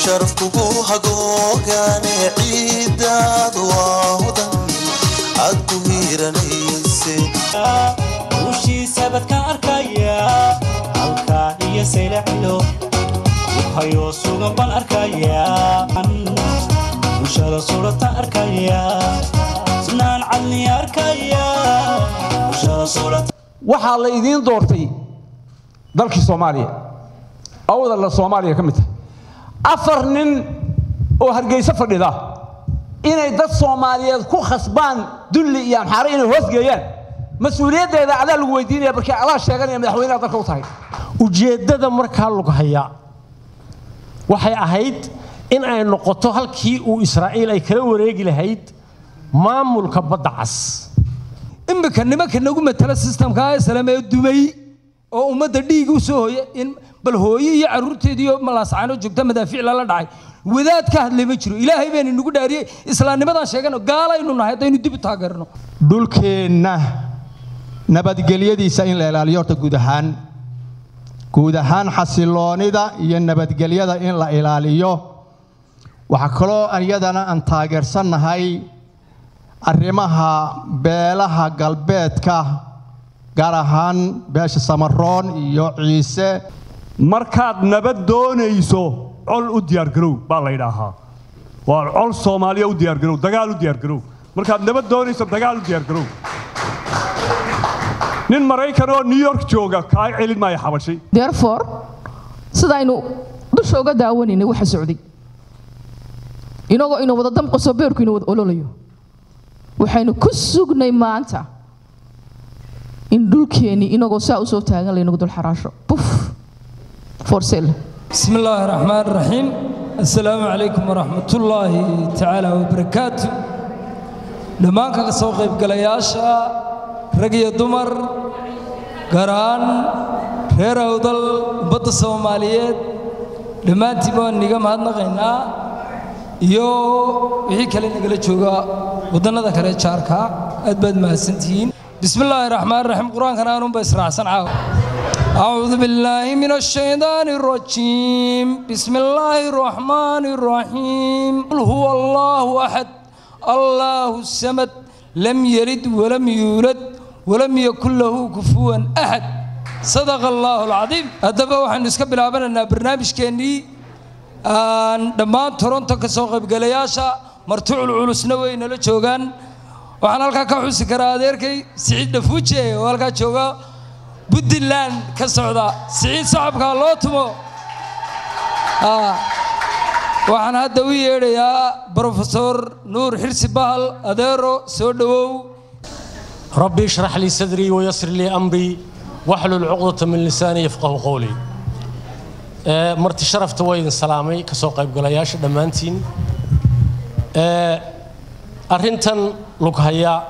sharaf kugu hagoogaane ciidaadu waa hudan aad ku hiiranayse ushiisabad ka arkaya halkaa iyo saylacilo hayoo sugan baan arkaya bulshada surata arkaya sunaan cadni arkaya bulshada surata waxaa la idiin doortay dalkii soomaaliya awdalla soomaaliya ka mid tahay afar nin oo hargeyso fadhida inay dad soomaaliyeed ku khasbaan dulli iyo amxaare inay hoosgeeyaan mas-uuliyaddeeda adaa lagu weydiinaya markii adaa sheeganaya madaxweynaha dalka u tahay ujeeddada markaa lug haya waxay ahayd in ay noqoto halkii uu israa'iil ay kala wareegi lahayd maamulka badda cas iminka nimanka nagu matala sistamka islaam ee dumay oo ummadda dhiig u soo hoya in bal hooye iyo carruurteediiyo malaascaano joogta madaafiic lala dhacay wadaad ka hadlay ma jiro ilaahay bayna nagu dhaariyey islaamnimadan sheegano gaalaynu nahay haddaynu dib u taageerno dhulkeenna nabadgelyadiisa in la ilaaliyo horta guud ahaan guud ahaan xasiloonida iyo nabadgelyada in la ilaaliyo waxaa kaloo iyadana aan taageersannahay arrimaha beelaha galbeedka gaar ahaan beesha samaroon iyo ciise markaad nabad doonayso col u diyaargarow baa la yidhaahaa waa col soomaaliya u diyaargarow dagaal u diyaargarow markaad nabad doonayso dagaal u diyaargarow nin maraykan oo new york jooga kaa celin maayo xabashay therefore sidaynu dusha uga daawanaynay waxa socday inagoo ina wada damqaso beerku ina wada ololayo waxaynu ku sugnay maanta in dhulkeennii inagoo saa usoo taagan laynagu dul xaraasho buf for sale بسم الله الرحمن الرحيم السلام عليكم ورحمة الله تعالى وبركاته dhammaan kaga soo qaybgalayaasha rag iyo dumar gaar ahaan reer awdal ummadda soomaaliyeed dhammaantiin baan niga mahadnaqaynaa iyo wixii kale nagala jooga waddannada kale jaarka aad baad mahadsantihiin bismi illaahi raxmaan raxiim qur-aankana aanunba israacsan caawa أعوذ بالله من الشيطان الرجيم بسم الله الرحمن الرحيم قل هو الله أحد الله السمد لم يلد ولم يولد ولم يكن له كفوا أحد صدق الله العظيم هذا waxaan iska bilaabananaa barnaamijkeennii aan dhammaan toronto ka soo qaybgalayaasha martuucul culusna way nala joogaan waxaan halkaa ka xusi karaa adeerkay siciid dhafuuje oo halkaa jooga puntland ka socda siciid sacabkaa loo tumo waxaan hadda u yeedhayaa brofesor nuur xirsi bahal adeero soo dhowow ربي اشرح لي صدري ويسر لي أمري واحلل عقدة من لساني يفقه قولي آه، مرتي شرفت وين سلامي كسوق قيب قلاياش دمانتين آه، أرنتن لك هيا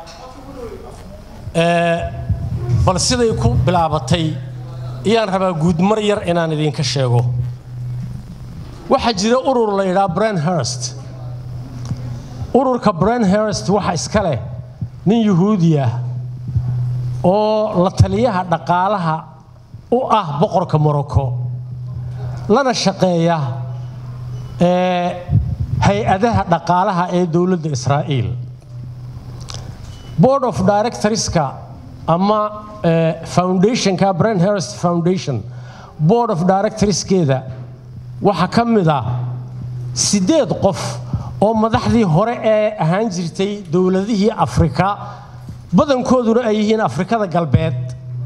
آه، بل سيدي كو بلعبتي إيان ربا قود مرير إنان إذين كشيغو waxaa jira urur la yidhaha branhurst ururka branhurst waxa iska leh nin yuhuudi ah oo la taliyaha dhaqaalaha u ah boqorka morocco lana shaqeeya ee hay-adaha dhaqaalaha ee dowladda israa'iil board of directorska ama eh, foundationka branhurst foundation board of directorskeeda waxaa ka mid ah siddeed qof oo madaxdii hore ee ahaan jirtay dowladihii afrika badankooduna ay yihiin afrikada galbeed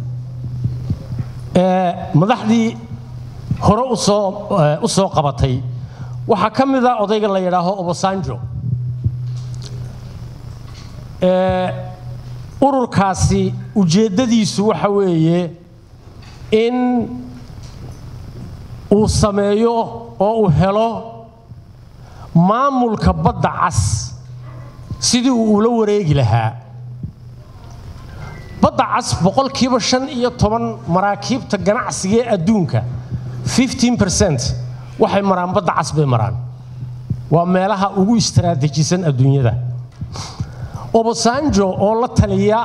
ee madaxdii hore usoo u soo qabatay waxaa ka mid ah odayga la yidhaaho obasanjo ee ururkaasi ujeeddadiisu waxa weeye in uu sameeyo oo uu helo maamulka badda cas sidii uu ula wareegi lahaa badda cas boqolkiiba shan iyo toban maraakiibta ganacsiga ee adduunka 15 waxay maraan badda cas bay maraan waa meelaha ugu istaraatiijisan adduunyada obasanjo oo la taliya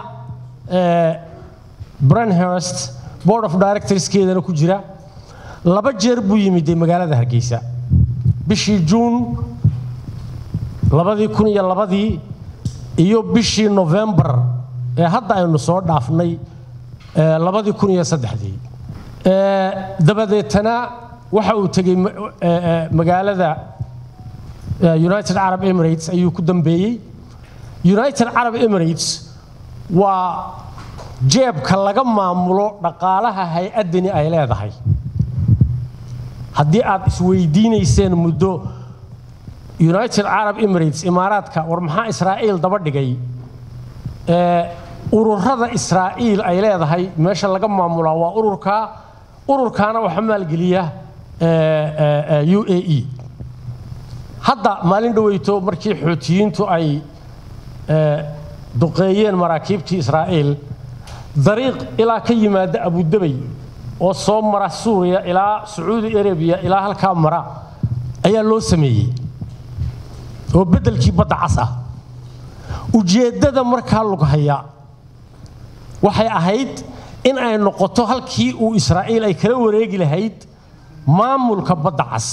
branhurst board of directorskeedana ku jira laba jeer buu yimid magaalada hargeysa bishii juun labadii kun iyo labadii iyo bishii novembar ee hadda aynu soo dhaafnay ee labadii kun iyo saddexdii Ee, dabadeetana waxa uu tegey ma- ee, ee, magaalada ee, united arab emirates ayuu ku dambeeyey united arab emirates waa jeebka laga maamulo dhaqaalaha hay-addani ay leedahay haddii aad isweydiinayseen muddo united arab emirates imaaraadka war maxaa israa'iil daba dhigay ee ururada israa'iil ay leedahay meesha laga maamulaa waa ururka ururkaana waxaa maalgeliya ee, ee, ee, u a e hadda maalin dhoweyto markii xootiyiintu ay ee, duqeeyeen maraakiibtii israa'iil dariiq ilaa ka yimaada abudabay oo soo mara suuriya ilaa sacuudi arabiya ilaa halkaa mara ayaa loo sameeyey oo beddelkii badda cas ah ujeeddada markaa lughaya waxay ahayd in ay noqoto halkii uu israa'iil ay kala wareegi lahayd maamulka badda cas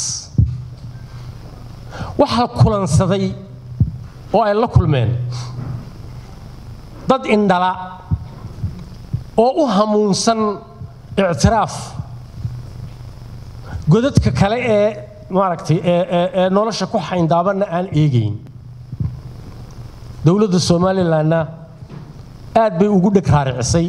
waxaa kulansaday oo ay la kulmeen dad indhala oo u hamuunsan ictiraaf godadka kale ee maaragtay ee- ee ee nolosha ku xayndaabanna aan eegayn dowladda somalilanna aad bay ugu dheg raaricisay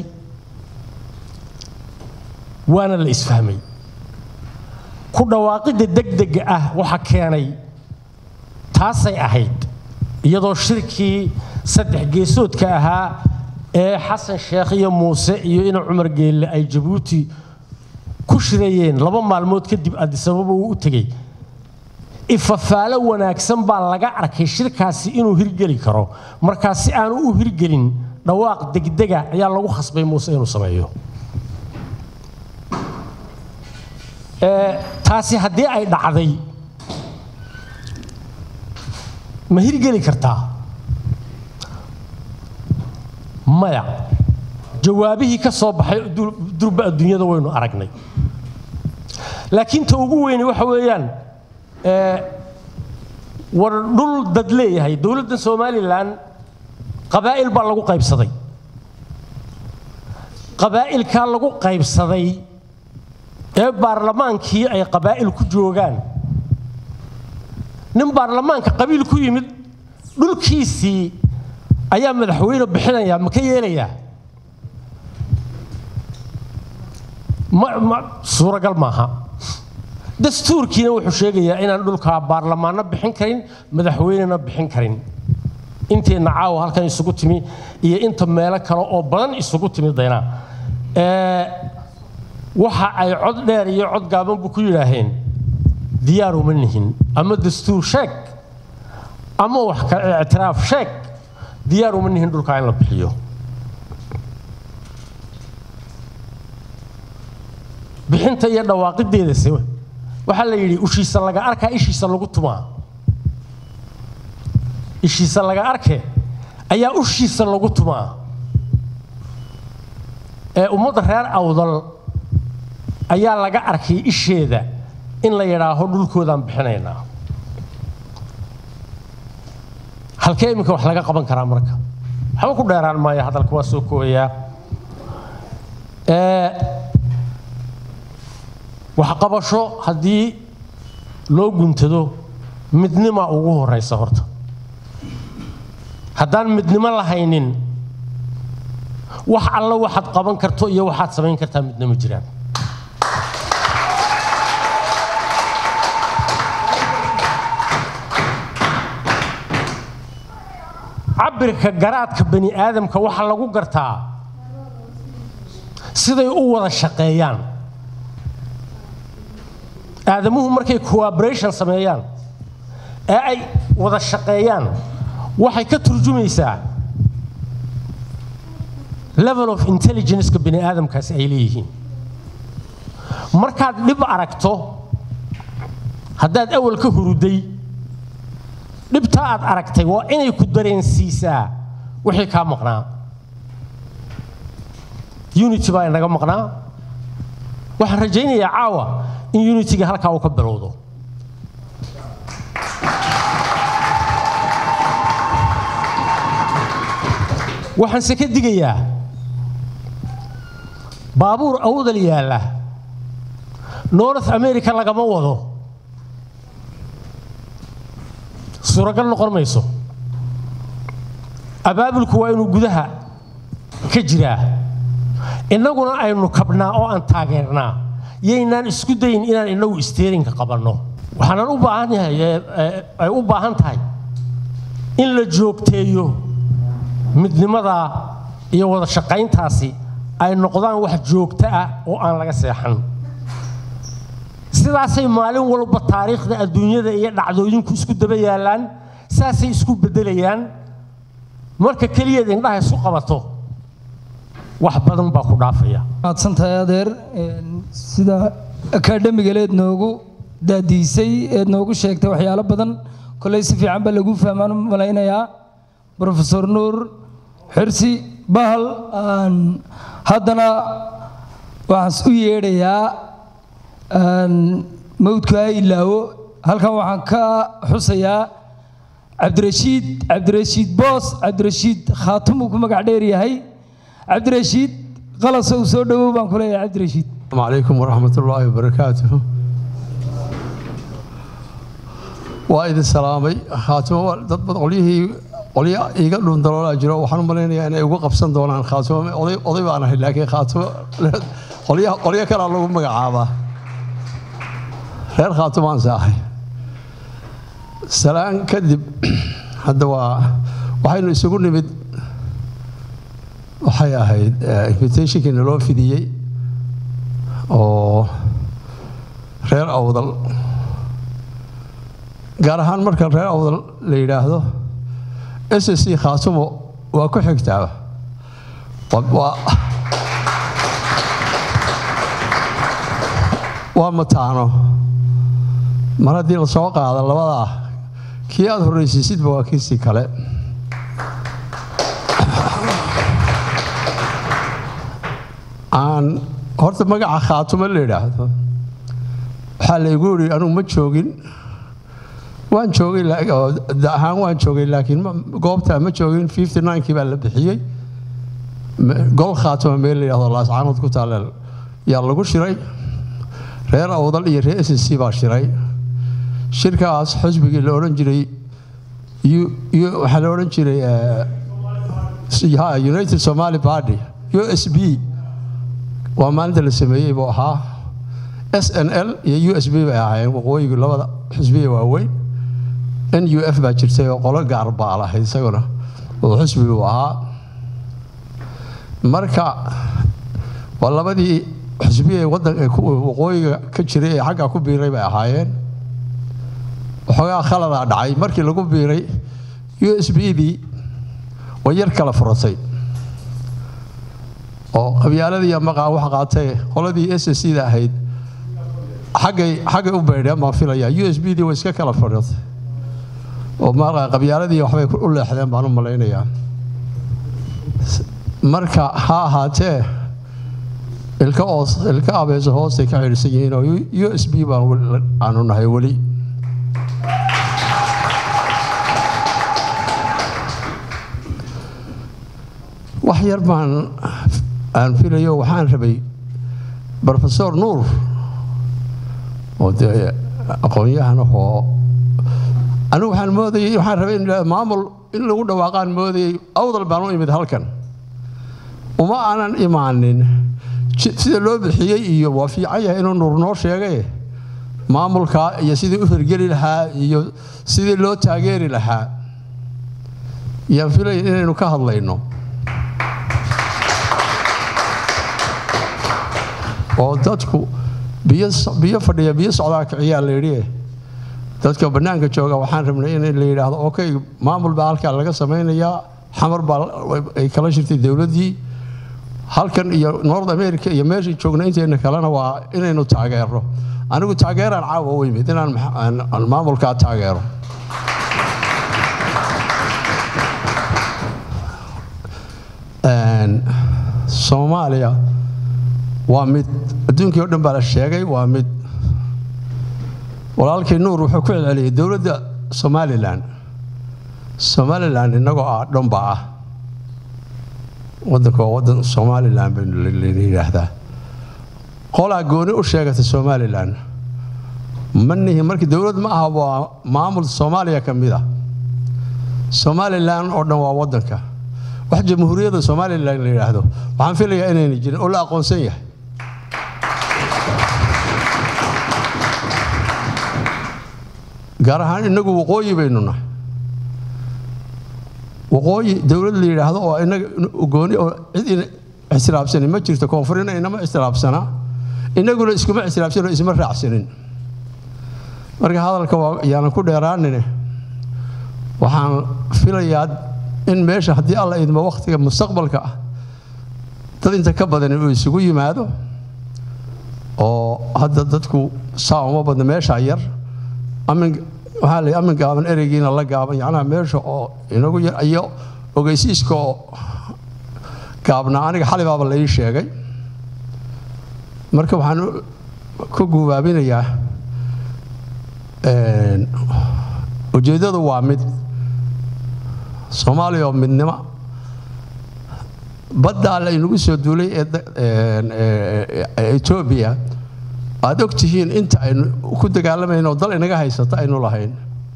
waana la isfahmay ku dhawaaqidda degdega ah waxa keenay taasay ahayd iyadoo shirkii saddex geesoodka ahaa ee xasan sheekh iyo muuse iyo ina cumar geelle ay jabuuti ku shirayeen laba maalmood kadib adisababa uu u tegey ifafaalo wanaagsan baa laga arkay shirkaasi inuu hirgeli karo markaa si aanu u hirgelin dhawaaq degdega ayaa lagu khasbay muuse inuu sameeyo Ee, taasi haddii ay dhacday ma hirgeli kartaa maya jawaabihii ka soo baxay dur- durba adduunyada waynu aragnay laakiin ta ugu weyni waxa weeyaan ee, war dhul dad leeyahay dowladda somalilan qabaa'il baa lagu qaybsaday qabaa'ilkaa lagu qaybsaday ee baarlamaankii ay qabaa'il ku joogaan nin baarlamaanka qabiil ku yimid dhulkiisii ayaa madaxweyne bixinaya ma ka yeelayaa ma ma suuragal maaha dastuurkiina wuxuu sheegayaa inaan dhulkaa baarlamaanno bixin karin madaxweynena bixin karin inteenna caawa halkan isugu timi iyo inta meelo kale oo badan isugu timi dayna ee waxa ay cod dheer iyo cod gaabanbu ku yidhaaheen diyaar uma nihin ama dastuur sheeg ama wax kale ictiraaf sheeg diyaar uma nihin dhulkaa in la bixiyo bixinta iyo dhawaaqideedase waxaa la yidhi ushiisa laga arkaa ishiisa lagu tumaa ishiisa laga arke ayaa ushiisa lagu tumaa ee ummadda reer awdal ayaa laga arkay isheeda in la yidhaaho dhulkoodaan bixinaynaa halkee iminka wax laga qaban karaa marka waxba ku dheeraan maayo hadalka waa soo koobayaa Ee, waxqabasho haddii loo guntado midnima ugu horeysa horta haddaan midnimo lahaynin wax alla waxaad qaban karto iyo waxaad samayn kartaa midna ma jiraan cabirka garaadka bani aadamka waxaa lagu gartaa siday u wada shaqeeyaan aadamuhu markay cooperation sameeyaan ee ay wada shaqeeyaan waxay ka turjumaysaa level of intelligenceka bani aadamkaasi ay leeyihiin markaad dhib aragto haddaad awal ka huruday dhibtaa aad aragtay waa inay ku dareensiisaa wixii kaa maqnaa unity baa inaga maqnaa waxaan rajaynayaa caawa in unitiga halkaa uu ka bilowdo waxaanse ka digayaa baabuur awdal yaalla north america lagama wado suuragal noqon mayso abaabulku waa inuu gudaha ka jiraa innaguna aynu kabnaa oo aan taageernaa yaynaan isku dayin inaan innagu isteerinka qabanno waxaanan u baahan yahay ee- ee- ay u baahan tahay in la joogteeyo midnimadaa iyo wada shaqayntaasi ay noqdaan wax joogto ah oo aan laga seexan sidaasay maalin walba taariikhda adduunyada iyo dhacdooyinku isku daba yaallaan saasay isku beddelayaan marka keliyaed indhaha isu qabato wax badan baa ku dhaafaya mahadsantahay adeer Een, sida akaadhemigaeed noogu daadiisay eed noogu sheegtay waxyaalo badan koley si fiican baa lagu fahmaan u malaynayaa profesor nuur xirsi bahal aan haddana waxaan u yeedhayaa aan mawdka ha ilaawo halkan waxaan ka xusayaa cabdirashiid cabdirashiid boos cabdirashiid khaatum uu ku magac dheer yahay cabdirashiid qalasow soo dhowow baan ku leeyahay cabdirashiid السلام عليكم ورحمة الله وبركاته وإذا سلامي خاتمة ضد قوليه قولي إيجا دون دلولا جرو وحنا ملينا أنا يوقف قبسن دولان خاتمة قولي قولي أنا لكن خاتمة قولي قولي كلا الله مقعابة غير خاتمان ساحي سلام كذب هذا وا وحين يسوقون نمد waxay ahayd invitationkii naloo fidiyey oo reer awdal gaar ahaan marka reer awdal la yidhaahdo s s c khaatumo waa ku xigtaa Waa- waa- waa mataano mar haddii la soo qaado labadaa kii aad horreysiisidba waa kiisii kale aan horta magaca khaatumo la yidhaahdo waxaa laygu yidhi anugu ma joogin waan joogay la- oo da ahaan waan joogay laakiin ma- goobtaa ma joogin fifty ninekii baa la bixiyey Me- gol khaatuma meel la yidhahdo laascaanood ku taale yaa lagu shiray reer awdal iyo reer s c baa shiray shirkaas xisbigii la odhan jiray U- U- waxaa la odhan jiray eh, ha, united somali party u s b waa maalinta la sameeyey buu ahaa s n l iyo u s b bay ahaayeen waqooyigu labada xisbiya waaweyn n u f baa jirtay oo qolo gaar baa lahayd isaguna oo xisbi buu ahaa marka waa labadii xisbiya ee waddan ee ku- waqooyiga ka jiray ee xagga ku biiray bay ahaayeen waxoogaa khaladaa dhacay markii lagu biiray u s b dii way yar kala furatay oo qabyaaladii maqaa wax qaatay qoladii s s da ahayd xaggay xaggay u beydheen baan filaya u s b dii way iska kala fadhiotay oo markaa qabyaaladii waxbay u leexdeen baan u malaynayaa marka ha ahaatee ilka oos ilka abeeso hoostay ka xidhisan yihiin oo u s b baan weli- aanu nahay weli wax yar baan aan filayo waxaan rabay profesor nuur oo dee aqoon-yahan ahoo anigu waxaan moodayay waxaan rabay in la- maamul in lagu dhawaaqaan moodayay awdal baan u imid halkan uma aanan imaanin ji- sida loo bixiyey iyo waa fiican yahay inuu nuur noo sheegay maamulka iyo sidii u hirgeli lahaa iyo sidii loo taageeri lahaa yaan filaya inaynu ka hadlayno oo dadku biyo biyo fadhiya biyo socdaa kiciyaa la yidhi dadka bannaanka jooga waxaan rabnay in la yidhaahdo okay maamul baa halkaa laga samaynayaa xamar baa ay kala shirtay dowladdii halkan iyo north america iyo meesha joogna inteena kalena waa inaynu taageerno anigu taageeraan caawa u yimid inaan max- aan- aan maamulkaa taageero Een, soomaaliya waa mid adduunkii oo dhan baa la sheegay waa mid walaalkii nuur wuxuu ku celceliyey dowladda somalilan somalilan innagoo ah dhanba ah waddanka waa waddan somalilan baynu la yidhaahdaa qolaa gooni u sheegata somalilan ma nihi markii dowlad ma aha waa maamul soomaaliya ka mid ah somalilan oo dhan waa waddanka wax jamhuuriyadda somalilan la yidhaahdo waxaan filayaa inayna jirin oo la aqoonsan yahay gaar ahaan innagu waqooyi baynu nahay waqooyi dowlad la yidhaahdo oo inaga gooni oo cid ina ixtiraabsanin ma jirto koonfurina inama ixtiraabsanaa innaguna iskuma ixtiraabsanin oo isma raacsanin marka hadalka waa yaanan ku dheeraanine waxaan filayaa in meesha haddii alla idmo wakhtiga mustaqbalka ah dad inta ka badan uu isugu yimaado oo hadda dadku saa uma badna meesha yar amin waxaa la amin gaaban ereygiina la gaaban yacnaha meesha oo inagu yar iyo ogeysiiska oo gaabnaa aniga xalibaaba la ii sheegay marka waxaan ku guubaabinayaa ujeeddadu waa mid soomaaliya oo midnimo baddaa la inagu soo duulay ee etoobiya aad og tihiin inta aynu ku dagaalamayno oo dal inaga haysata aynu lahayn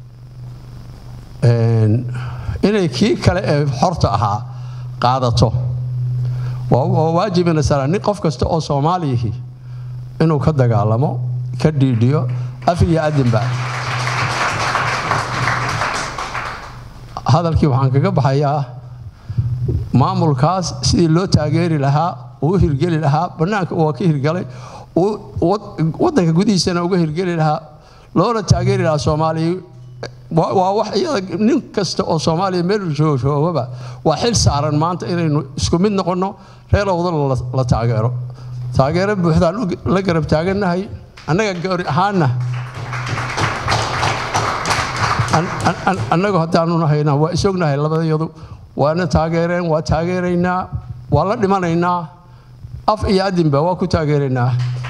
inay kii kale ee xorta ahaa qaadato waa waajibina sara nin qof kasta oo soomaaliyihi inuu ka dagaalamo ka dhiidhiyo af iyo adinba hadalkii waxaan kaga baxayaa maamulkaas sidii loo taageeri lahaa uu u hirgeli lahaa bannaanka waa ka hirgalay waddanka gudihiisana uga hirgeli lahaa loona taageeri lahaa soomaaliya waa wax iyada nin kasta oo soomaaliya meel joogaba waa xil saaran maanta inaynu isku mid noqonno reer owdal la taageero taageero buuxdaan la garab taagannahay annaga goori ahaanna annagu haddaanu nahayna waa isognahay labadayadu waana taageereen waa taageeraynaa waa la dhimanaynaa af iyo adinba waa ku taageeraynaa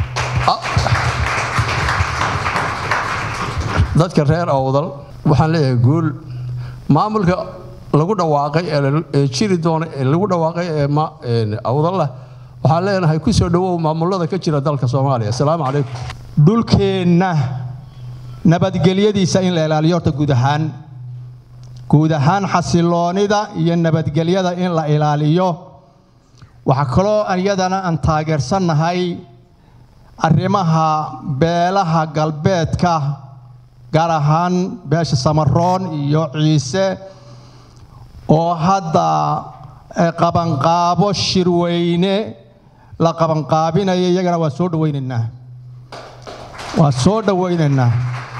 dadka reer owdal waxaan leeyahay guul maamulka lagu dhawaaqay ee jiri doona ee lagu dhawaaqay ee awdallah waxaan leenahay ku soo dhowow maamulada ka jira dalka soomaaliya asalaamu calaykum dhulkeenna nabadgelyadiisa in la ilaaliyo horta guud ahaan guud ahaan xasiloonida iyo nabadgelyada in la ilaaliyo waxaa kaloo iyadana aan taageersannahay arrimaha beelaha galbeedka gaar ahaan beesha samaroon iyo ciise oo hadda qabanqaabo shirweyne la qabanqaabinayo iyagana waa soo dhawaynaynaa waa soo dhawaynaynaa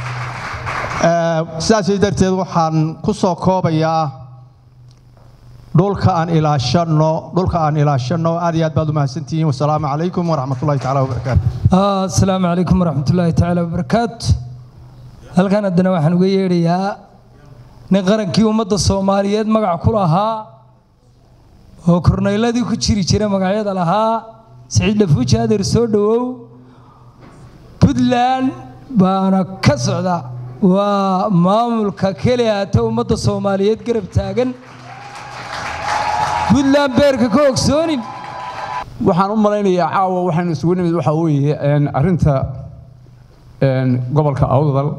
sidaas darteed waxaan ku soo koobayaa dhulka aan ilaashanno dhulka aan ilaashanno aad iyo aad baad u mahadsantihiin wasalaamu calaykum waraxmat ullahi tacaala wabarakaatu asalaamu calaykum waraxmat ullaahi tacaala wabarakaatu halkan haddana waxaan uga yeedhayaa nin qarankii ummadda soomaaliyeed magac ku lahaa oo kornayladii ku jiri jira magacyada lahaa siciid dhafuuji adeer soo dhowow puntland baana ka socda waa maamulka keliya hata ummadda soomaaliyeed garab taagan puntland beerka ka ogsoonin waxaan u malaynayaa caawa waxaynu isugu nimid waxaa weeye arrinta gobolka awdal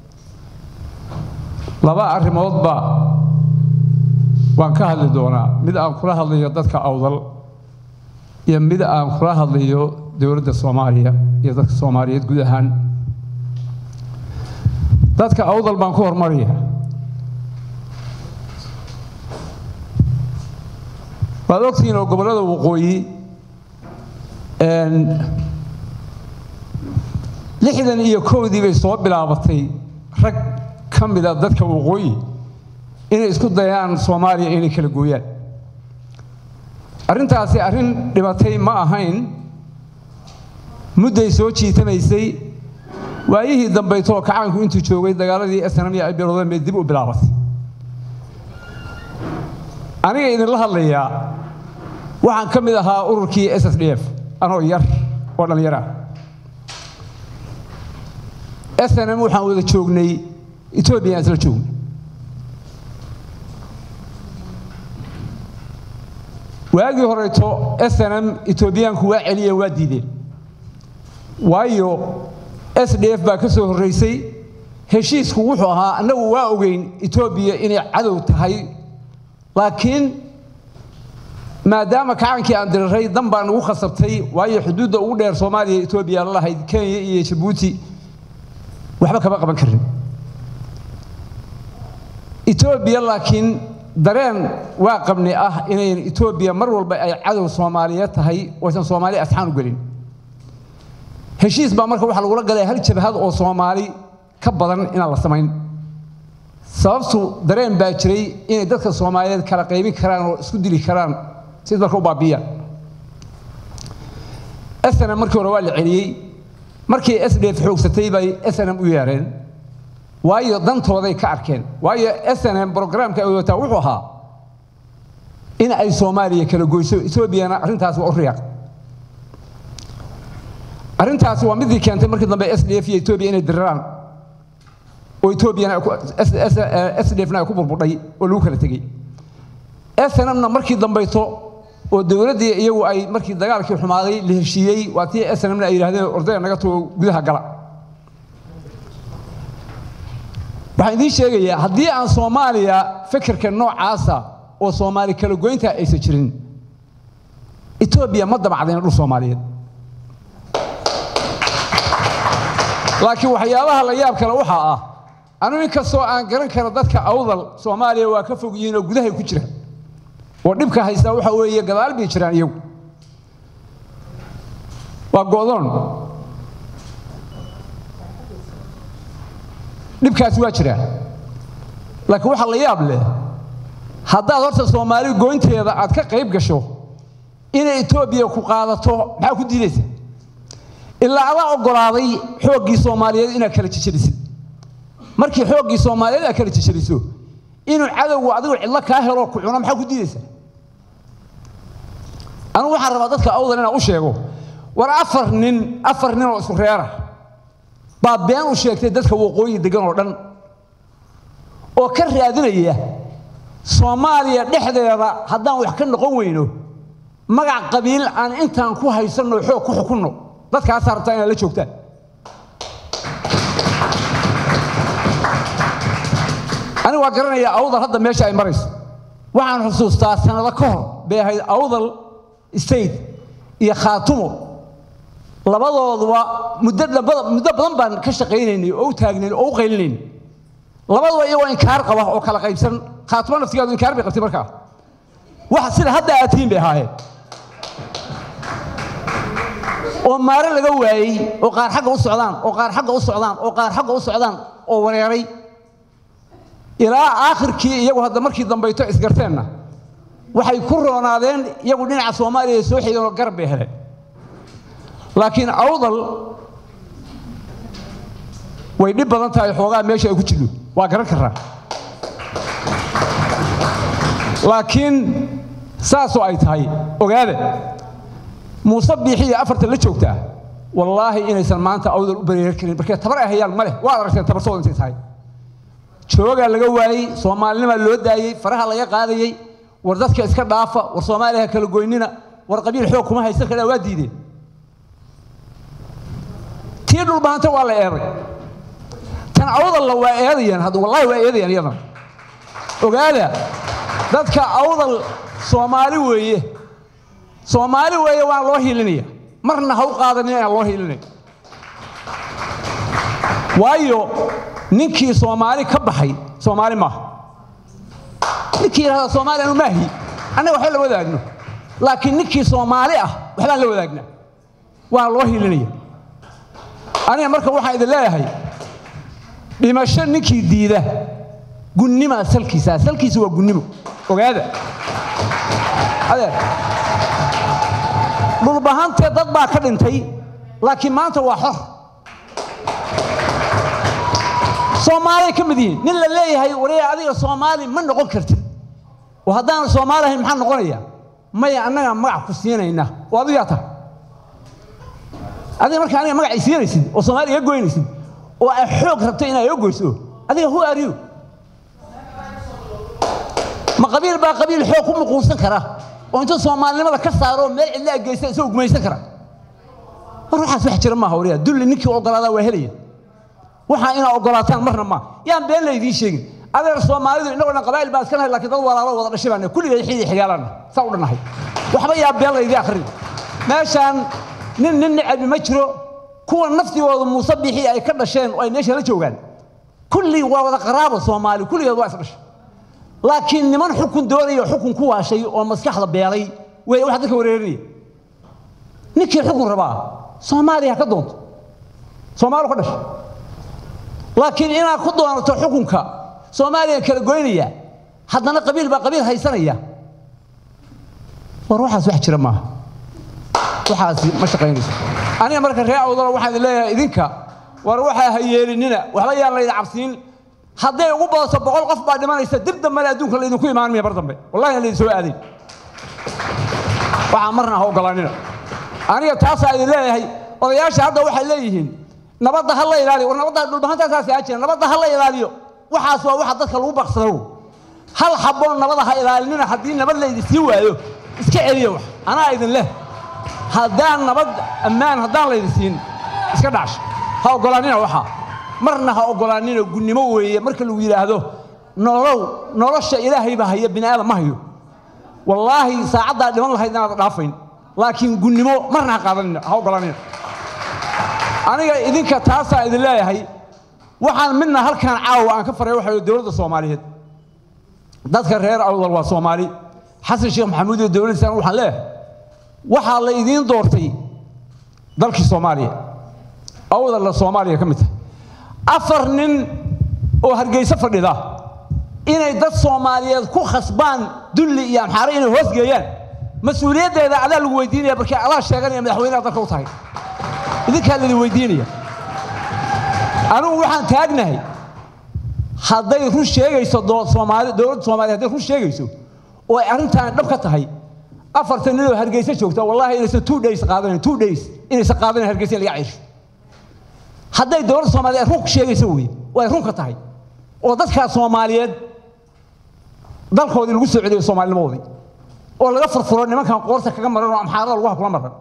laba arrimoodba waan ka hadli doonaa mid aan kula hadlayo dadka awdal iyo mid aan kula hadlayo dowladda soomaaliya iyo dadka soomaaliyeed guud ahaan dadka awdal baan ku hormaraya waad ogtihiin oo gobollada waqooyi lixdan iyo kowdii bay soo bilaabatay rag ka mida dadka waqooyi inay isku dayaan soomaaliya inay kala gooyaan arrintaasi arrin dhibatay ma ahayn mudday soo jiitamaysay waayihii dambaytoo kacaanku intuu joogay dagaaladii snamiya ay bilowdeen bay dib u bilaabatay aniga idinla hadlayaa waxaan ka mid ahaa ururkii s s d f anoo yar oo dhallinyar ah snm waxaan wada joognay etoobiya aan isla joognay waagii horeeto snm etoobiyaanku waa celiyeen waa diideen waayo s d f baa ka soo horraysay heshiisku wuxuu ahaa annagu waa ogeyn etoobiya inay cadow tahay laakiin maadaama kacankii aan diriray dan baa nagu khasabtay waayo xuduudda ugu dheer soomaaliya etoobiya la lahayd kenya iyo jabuuti waxba kama qaban karin etoobiya laakiin dareen waa qabni ah inayn etoobiya mar walba ay cadow soomaaliyeed tahay oysan soomaali asxaan u gelin heshiis baa marka waxaa lagula galay hal jabhad oo soomaali ka badan inaan la samayn sababtu dareen baa jiray inay dadka soomaaliyeed kala qaybin karaan oo isku dili karaan si dalka u baabiyaan snm markii hore waa la celiyey markii s d f xoogsatay bay snm u yeereen waayo dantooday ka arkeen waayo snm brograamka ay wataa wuxuu ahaa in ay soomaaliya kala goyso etoobiyana arrintaas waa u riyaaq arrintaasi waa midii keentay markii dambe s d f iyo etoobiya inay diriraan oo etoobiyana s d fna ay ku burbudhay oo lagu kala tegey snmna markii dambayto oo dowladdii iyagu ay markii dagaalkii xumaaday la heshiiyey waa tii snmna ay yidhahdeen ordaya naga tugo gudaha gala waxaan idiin sheegayaa haddii aan soomaaliya fikirka noocaasa oo soomaali kala goynta aysan jirin etoobiya ma damacdayna dhul soomaaliyeed laakiin waxyaabaha la yaab kale waxaa ah anu inkastoo aan garan karo dadka awdal soomaaliya waa ka fog yihiin oo gudahay ku jira oo dhibka haystaa waxa weeye gadaal bay jiraan iyagu waa go'doon dhibkaasi waa jiraa laakiin waxaa la yaab leh haddaad horta soomaali goynteeda aad ka qayb gasho inay etoobiya ku qaadato maxaa ku diidaysa ilaa adaa oggolaaday xooggii soomaaliyeed inaad kala jejelisid markii xooggii soomaaliyeed aad kala jejeliso inuu cadowgu adigu cidlo kaa helo ku cuno maxaa ku diidaysa anigu waxaan rabaa dadka awdal inaan u sheego war afar nin afar nin oo isku reera baa been u sheegtay dadka waqooyi degan oo dhan oo ka raadinaya soomaaliya dhexdeeda haddaan wax ka noqon weyno magac qabiil aan intaan ku haysanno xoog ku xukunno dadkaasaa rabtaa inaad la joogtaan anigu waa garanayaa awdal hadda meesha ay marayso waxaan xusuustaa sannado ka hor bay ahayd awdal state iyo khaatumo labadooduba muddo muddo badan baan ka shaqaynaynay oo u taagnayn oo u qaylinayn labaduba iyagoo inkaar qaba oo kala qaybsan khaatumo naftigeedu inkaar bay qabtay markaa wax sida hadda aad tihiin bay ahaayeen oo maare laga waayey oo qaar xagga u socdaan oo qaar xagga u socdaan oo qaar xagga u socdaan oo wareeray ilaa aakhirkii iyagu hadda markii dambayto isgarteenna waxay ku roonaadeen iyagu dhinaca soomaaliya soo xigeen oo garab bay heleen laakiin awdal way dhib badan tahay xoogaa meesha ay ku jirto waa garan karaa laakiin saasoo ay tahay ogaada muuse biixiya afarta la joogtaa wallaahi inaysan maanta awdal u bareerar karin markee tabar ay hayaan ma leh waad aragteen tabarsooda intay tahay joogaa laga waayey soomaalinimaa loo daayey faraha laga qaadayey war dadka iska dhaafa war soomaaliya ha kala goynina war qabiil xoog kuma haysan karaa waa diideen tii dhulbahanta waa la eeday tan awdalla waa eedayaan hadda wallahi waa eedayaan iyadan ogaada dadka awdal soomaali weeye soomaali weeye waan loo hiilinaya marna ha u qaadanin inaan loo hiilinay waayo ninkii soomaali ka baxay soomaali maaha ninkii yidhahda soomaali anu maahi annaga waxba la wadaagno laakiin ninkii soomaali ah waxbaan la wadaagnaa waa loo hiilinaya aniga marka waxaan idin leeyahay dhimasho ninkii diida gunnima salkiisa salkiisa waa gunnimo ogaada adeer dhulbahantee dad baa ka dhintay laakiin maanta waa xor soomaaliyay ka mid yihiin nin la leeyahay waraya adiga soomaali ma noqon kartid oo haddaan soomaali ahayn maxaa noqonaya maya annagaa magac ku siinayna oo adigaa tahay adiga marka aniga magac siinaysid oo soomaali iga goynaysid oo ay xoog rabto inaad iga goyso adiga who are you ma qabiil baa qabiil xoog ku muquunsan kara oo inta soomaalinimada ka saaro meel cidla geysta isagoo gumaysan kara war waxaas wax jira maaha wariyaa dulli ninkii ogolaadaa waa helaya waxaa inaa ogolaataan marna ma yaan been laydiin sheegin adeer soomaalidu innagoo dhan qabaa'il baan iska nahay laakiin dad walaalo wada dhashay baan kulligay xiidi xigaalanna saa u dhannahay waxba yaa been laydii akhrin meeshaan nin nin necabi ma jiro kuwa naftigooda muuse bixi ay ka dhasheen oo ay meesha la joogaan kulli waa wada qaraabo soomaali kulligeed waa is dhashay laakiin niman xukun doonaya xukun ku waashay oo maskaxda beelay wey wax dadka wareerinaya ninkii xukun rabaa soomaaliya ha ka doonto soomaali ka dhashay laakiin inaad ku doonato xukunka soomaaliya kala goynaya haddana qabiil baa qabiil haysanaya war waxaas wax jira maaha waxaasi ma shaqaynayso aniga marka ree awdalo waxaan idin leeyahay idinka war waxaa ha yeelinina waxba yaan layda cabsiin hadday ugu badato boqol qof baa dhimanaysa dib dambena adduunka laydinku imaan maya mar dambe wallahi aan laydin soo aadayn waxaa marna ha ogolaanina aniga taasaa idin leeyahay odayaasha hadda waxay leeyihiin nabadda ha la ilaaliyo war nabadda dhulbahantaasaas aa jira nabadda ha la ilaaliyo waxaas waa waxa dadka lagu baqsado hal xaboon nabada ha ilaalinina haddii nabad laydi sii waayo iska celiya wax anaa idin leh haddaan nabad ammaan haddaan laydi siin iska dhacsha ha ogolaanina waxaa marna ha ogolaanina gunnimo weeye marka lagu yidhaahdo nolow nolosha ilaahay baa haya bini aadam ma hayo wallaahi saacaddaa dhiman lahayd inaad dhaafayn laakiin gunnimo marna ha qaadanina ha ogolaanina aniga idinka taasaa idin leeyahay waxaan midna halkaan caawa aan ka faray waxa dowladda soomaaliyeed dadka reer awdal waa soomaali xasan sheekh maxamuud iyo dowladdiisana waxaan leeyahay waxaa la idiin doortay dalkii soomaaliya awdalla soomaaliya ka mid tahay afar nin oo hargeyso fadhida inay dad soomaaliyeed ku khasbaan dulli iyo amxaare inay hoos geeyaan mas-uuliyaddeeda adaa lagu weydiinaya markii adaa sheeganaya madaxweynaha dalka u tahay idinkaa laidin weydiinaya anugu waxaan taagnahay hadday run sheegayso soomaali dowladda soomaaliya hadday run sheegayso oo ay arrintaan dhab ka tahay afartan ninoo hargeysa joogta wallahi inaysan two days qaadanayn two days inaysan qaadanayn hargeysa in laga ciisho hadday dowladda soomaaliya run sheegayso wey oo ay runka tahay oo dadkaa soomaaliyeed dalkoodii lagu soo celiyo soomaalinimadoodii oo laga furfuro nimankan qoorta kaga maran oo amxaarada lagu hakula maran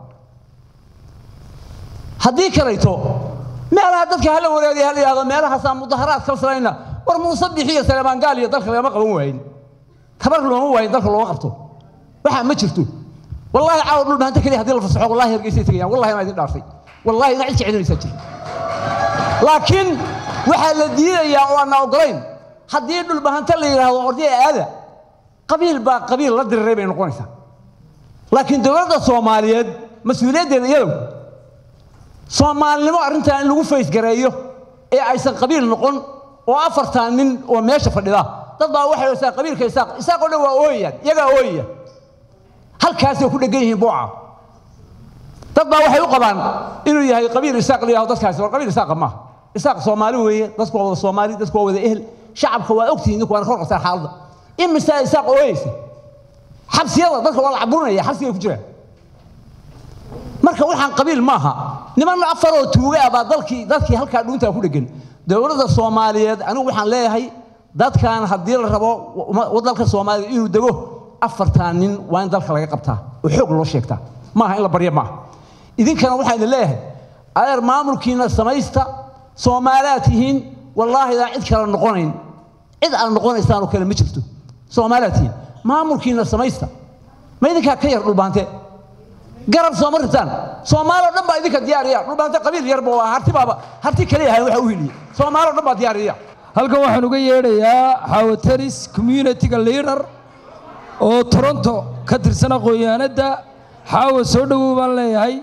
haddii kalayto meelaha dadka hala wareegaya hala yidhahdo meelahaasaa mudaharaad kalsanayna war muuse bixiyo saleebaan gaal iyo dalka lagama qaban waayin tabar looma waayin dalka looma qabto waxaa ma jirto wallahi caawa dhul bahanta keliya haddii la fasaxo wallahi hargeysay tegayaan wallahi inaa idin dhaartay wallahi ina cid ka celinaysaa jir laakiin waxaa la diidayaa oo aanna ogolayn haddii dhul bahanta la yidhaahdo ordaya aada qabiil baa qabiil la diriray bay noqonaysaa laakiin dowladda soomaaliyeed mas-uuliyaddeeda iyadow soomaalinimo arrintan in lagu faysgareeyo ee aysan qabiil noqon oo afartan nin oo meesha fadhida dad baa waxay oysaa qabiilka isaaq isaaq oo dhan waa ooyayaan iyagaa ooyaya halkaasay ku dhegan yihiin booca dad baa waxay u qabaan inuu yahay qabiil isaaq la yidhahdo dadkaasi war qabiil isaaqa maaha isaaq soomaali weeye dadku waa wada soomaali dadku waa wada ehel shacabka waa ogtihiin ninku waana ka warqabtaan xaaladda imisaa isaaq ooyeysa xabsiyada dadka waa la caburinaya xabsigay ku jiraan marka waxaan qabiil maaha niman afaroo tuuga ah baa dalkii dadkii halkaa dhuuntaa ku dhegan dowladda soomaaliyeed anigu waxaan leeyahay dadkan haddii la rabo dalka soomaaliya inuu dego afartan nin waa in dalka laga qabtaa oo xoog loo sheegtaa maaha in la barya maaha idinkana waxaan idin leeyahay adeer maamulkiina samaysta soomaaliaad tihiin wallaahi idaan cid kale noqonayn cid aad noqonaysaan oo kale ma jirto soomaaliaad tihiin maamulkiina samaysta ma idinkaa ka yar dhulbaante garab sooma ritaan soomaali oo dhan baa idinka diyaariya dhulbaante qabiil yarba waa harti baaba harti kaliya ahayn waxa u heliya soomaali oo dhan baa diyaariya halkan waxaan uga yeedhayaa xawataris communitiga leader oo toronto ka tirsan aqoon-yahanadda xaawa soo dhowow baan leeyahay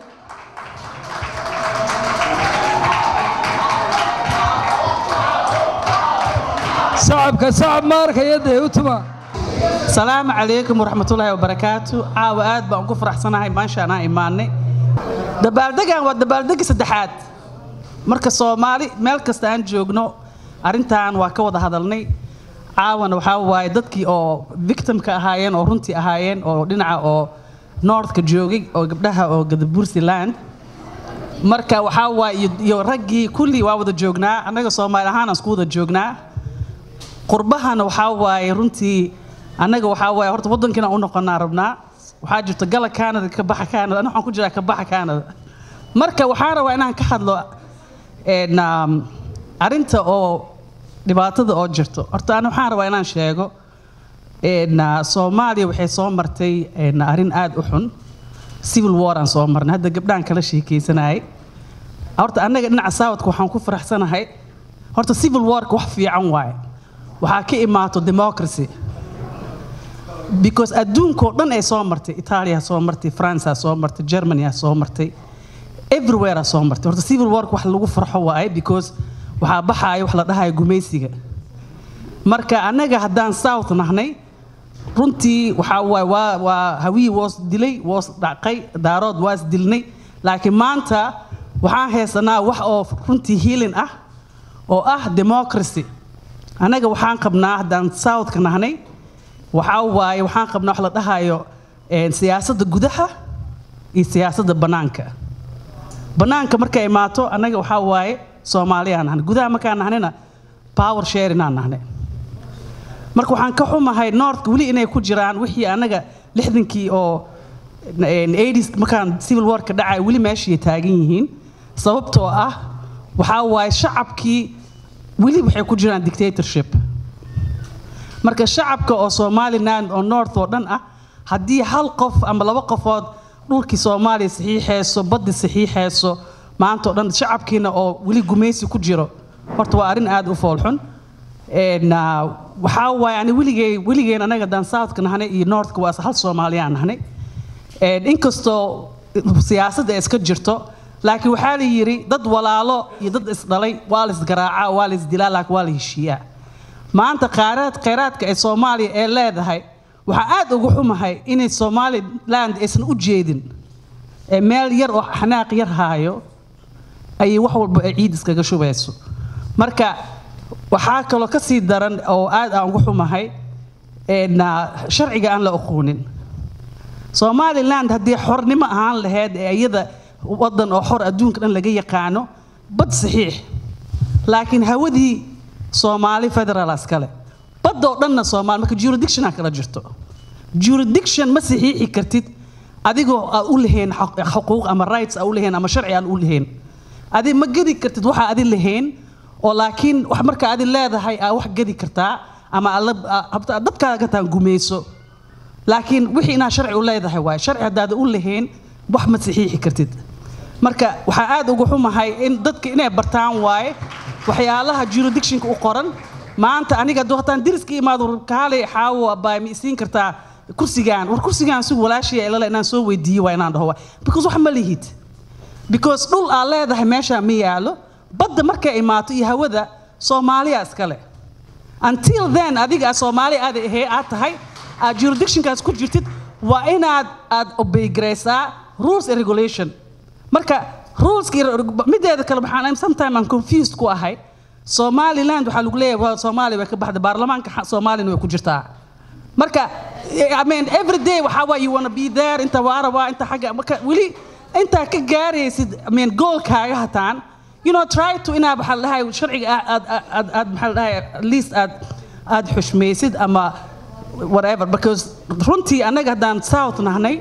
sacabka sacab ma arkaya dee u tuma salaamu calaykum waraxmatullaahi wabarakaatu caawa aad baan ugu faraxsanahay maasha anaa imaanay dabaaldegan waa dabaaldegi saddexaad marka soomaali meel kasta aan joogno arrintan waa ka wada hadalnay caawana waxaa waaye dadkii oo victimka ahaayeen oo runtii ahaayeen oo dhinaca oo northka joogay oo gabdhaha oo gadabursi land marka waxaa waaye iyo raggii kullii waa wada joognaa annaga soomaali ahaan aan isku wada joognaa qurbahana waxaa waaye runtii annaga waxaa waaye horta waddankiina u noqonaa rabnaa waxaa jirta gala canada ka baxa canada ana waxaan ku jiraa ka baxa canada marka waxaan rabaa inaan ka hadlo een, um, arrinta oo dhibaatada oo jirto horta ana waxaan rabaa inaan sheego een, uh, soomaaliya waxay soo martay een, arrin aad u xun civil war aan soo marnay hadda gabdhaan kala sheekaysanayay horta annaga dhinaca saawadka waxaan ku faraxsanahay horta civil warka wax fiican waaye waxaa ka imaato democracy because adduunkoo dhan ay soo martay itaaliya soo martay france soo martay germany soo martay everywhere soo martay horta civil warka wax lagu farxo waaye because waxaa baxaaya wax la dhahayo gumaysiga marka annaga haddaan south nahnay runtii waxaa waay waa waa hawii woos dilay woos dhacqay daarood waas dilnay laakiin maanta waxaan haysanaa wax oo runtii healing ah oo ah democracy annaga waxaan qabnaa haddaan southka nahnay waxaa waaye waxaan qabnaa wax la dhahayo een, siyaasadda gudaha iyo siyaasadda bannaanka bannaanka markay imaato annaga waxaa waaye soomaaliyaan nahnay gudaha markaan nahnayna power sharing aan nahnay marka waxaan ka xumahay northka weli inay ku jiraan wixii annaga lixdankii oo een, 80s markaan civil warka dhacay weli meeshii taagan yihiin sababtoo ah waxaa waaye shacabkii weli waxay ku jiraan dictatorship marka shacabka oo somaliland oo north oo dhan ah haddii hal qof ama laba qofood dhulkii soomaaliya saxiixayso baddi saxiixayso maanta oo dhan shacabkiina oo weli gumaysi ku jiro horta waa arrin aad u foolxun Een, ah, waxaa waaye ani weligay weligeen anaga dan southka nahnay iyo northka waa hal soomaaliyaan nahnay Een, inkastoo siyaasadda ay iska jirto laakiin waxaa la yidhi dad walaalo iyo dad isdhalay waa la isgaraacaa waa la isdilaa laakiin waa la heshiiyaa maanta khayraad khayraadka ee soomaaliya ee leedahay waxaa aad ugu xumahay inay somaliland aysan u jeedin ee meel yar oo xanaaq yar haayo ayay wax walba ay ciid iskaga shubayso marka waxaa kaloo ka sii daran oo aad aan ugu xumahay een, ah, sharciga aan la aqoonin somaliland haddii xornimo ahaan lahayd ee iyada wadan oo xor adduunka dhan laga yaqaano bad saxiix laakiin hawadii soomaali federaal iskale badda oo dhanna soomaali marka jurisdictionaa kala jirto jurisdiction ma saxiixi kartid adigoo aad u lahayn xaq- xuquuq ama rights aa u lahayn ama sharci aan u lahayn adi ma gedi kartid waxa adi lahayn oo laakiin wax marka adi leedahay aa wax gedi kartaa ama aad la- aa- habta- dadkaaga gataan gumayso laakiin wixii inaad sharci u leedahay waaye sharci haddaada u lahayn wax ma saxiixi kartid marka waxaa aad ugu xumahay in dadka inay bartaan waaye waxyaalaha jurisdictionka u qoran maanta aniga hadduu hataan deriska imaado kaalay xaawo baa ma isiin kartaa kursigaan war kursigaan si walaashaya ilale inaan soo weydiiyo waa inaan dhaho waa because wax ma lihid because dhul aad leedahay meeshaa ma yaalo badda markay imaato iyo hawada soomaaliya iskale until then adiga aad soomaali aad ahee aad tahay aad jurisdictionkaas ku jirtid waa inaad aad obeygaraysaa rules and regulation marka ruleska iyo mideeda kale waxaan sometime aan confused ku ahay somaliland waxaa lagu leeyahay waa soomaaliya way ka baxda baarlamaanka xa- soomaaliyana way ku jirtaa marka I mean every day waxaa waa you wanna be there inta waara waa inta xagga marka weli intaa ka gaaraysid I mean goalkaaga hataan you know try to inaa waxaa la dhahay sharciga aad aad aad aad maxaa la dhahay at least aad aad xushmaysid ama whatever because runtii annaga haddaan south nahnay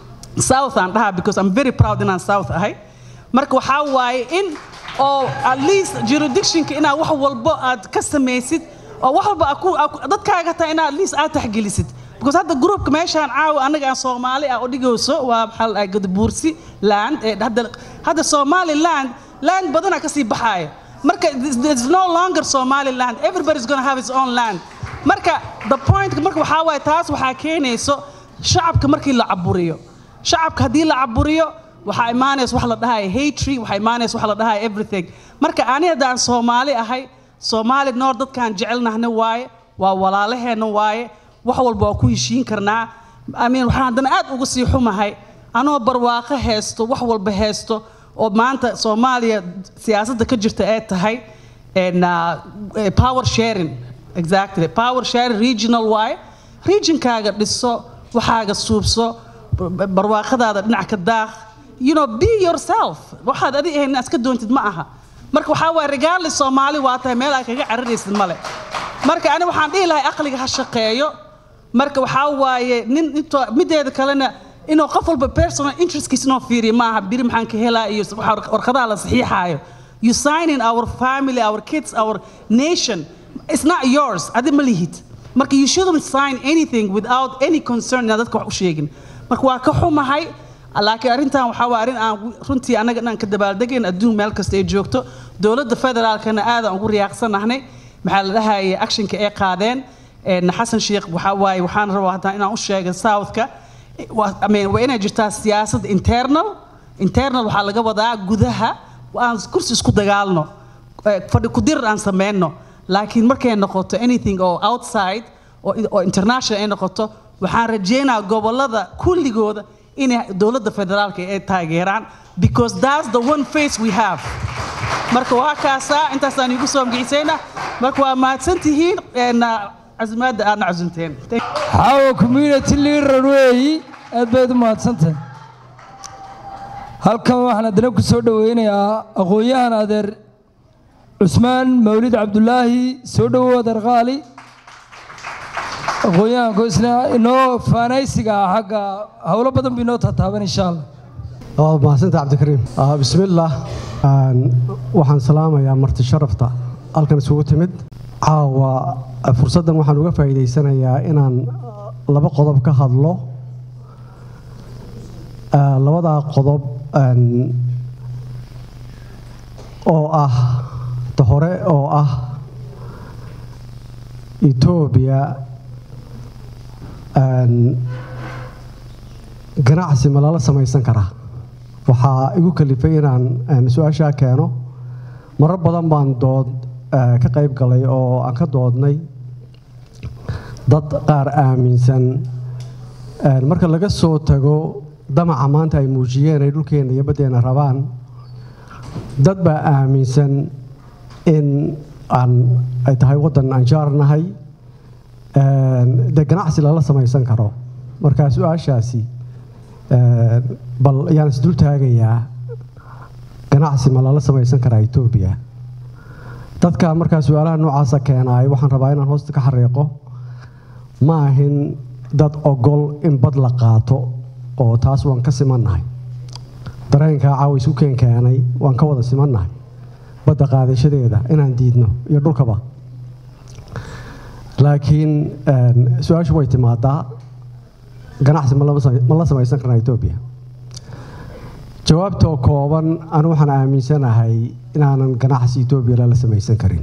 south aan dhahaa because I'm very proud inaan south ahay marka waxaa waaye in oo at least jurisdictionka inaad wax walbo aad ka samaysid oo wax walba aad ku- aad ku- dadkaaga taa inaad at least aad taxgelisid because hadda groupka meeshaan caawa anaga aan soomaali ah oo dhigayso waa maxaa la dhahay gadabuursi land ee hadda hadda somaliland land badanaa kasii baxaaya marka there's no longer somaliland everybody's gonna have his own land marka the point marka waxaa waaye taas waxaa keenayso shacabka markii la caburiyo shacabka haddii la caburiyo waxaa imaanaysa wax la dhahayo hatry waxaa imaanaysa wax la dhahayo everything marka ani haddaan soomaali ahay soomaali noor dadkaan jecelnahna waaye waa walaalaheenna waaye wax walba waa ku heshiin karnaa I mean, waxaan haddana aad uga sii xumahay anoo barwaaqo haysto wax walba haysto oo maanta soomaaliya siyaasadda ka jirta ee tahay and, uh, eh, power sharing exactly power sharing regional waaye regionkaaga dhiso waxaaga suubso bar- barwaaqadaada dhinac ka daaq you know be yourself waxaad adi ahayn inaad iska doontid ma aha marka waxaa waaye regardless soomaali waa tahay meel aad kaga cararaysid male marka ani waxaan dhihi lahay aqliga ha shaqeeyo marka waxaa waaye nin intoo mideeda kalena inuu qof walba personal interestkiisa inoo fiiriyo ma aha biri maxaan ka helaa iyo waxa warqadaha la saxiixaayo you sign in our family our kids our nation it's not yours adi ma lihid marka you shouldn't sign anything without any concern inaad dadka wax u sheegin marka waa ka xumahay laakiin arrintan waxaa waa arrin aan runtii annaga dhan ka dabaaldegayn adduun meel kasta ay joogto dowladda federaalkana aadaan ugu riyaaqsanahnay maxaa la dhahayay actionka ay qaadeen een, xasan sheekh waxaa waaye waxaan rabaa haddana inaan u sheegay southka waa I mean, waa inay jirtaa siyaasad internal internal waxaa laga wadaa gudaha aan kursi isku dagaalno eh, fadhi ku dirir aan sameyno laakiin markay noqoto anything oo outside oo oo international ay noqoto waxaan rajaynayaa gobolada kulligooda inay dowladda federaalka ay taageeraan because that's the one face we have marka waa kaasaa intaasaan igu soo magiciisayna marka waa mahadsantihiin een, casimaadda aadna casunteen xaawo community leader weeyi aad bayd u mahadsantahay halkan waxaan haddana ku soo dhoweynayaa aqoon-yahan adeer cusmaan mawlid cabdulaahi soo dhowow adeer qaali aqoon-yahanku isna inoo faanaysiga ah xagga howlo badan bu inoo tataaban insha allah waa mahadsanta cabdikariim Ah, bismillaah Aan- waxaan salaamayaa marti sharafta halkan isugu timid caawa ah, fursaddan waxaan uga faa'iidaysanayaa inaan ah, laba qodob ka hadlo Ah, labadaa qodob aan, oo ah ta hore oo ah etoobiya aan, ganacsi ma lala samaysan karaa waxaa igu kalifay inaan aan su-aashaa keeno marar badan baan dood eh, ka qayb galay oo aan ka doodnay dad qaar aaminsan eh, marka laga soo tago damaca maanta ay muujiyeen ay dhulkeenna iyo baddeena rabaan dad baa aaminsan in aan ay tahay waddan aan jaarnahay een, dee ganacsi lala samaysan karo marka su-aashaasi een, bal ayaan isdul taagayaa ganacsi ma lala samaysan karaa etoobiya dadka markaa su-aalaha noocaasa keenaay waxaan rabaa inaan hoosta ka xariiqo ma ahin dad ogol in bad la qaato oo taas waan ka simannahay dareenkaa caawa isu keen keenay waan ka wada simannahay badda qaadashadeeda inaan diidno iyo dhulkaba laakiin een, su-aashu way timaadaa ganacsi ma lama samay- ma la samaysan karnaa etoobiya jawaabtoo kooban anu waxaan aaminsanahay inaanan ganacsi etoobiya lala samaysan karin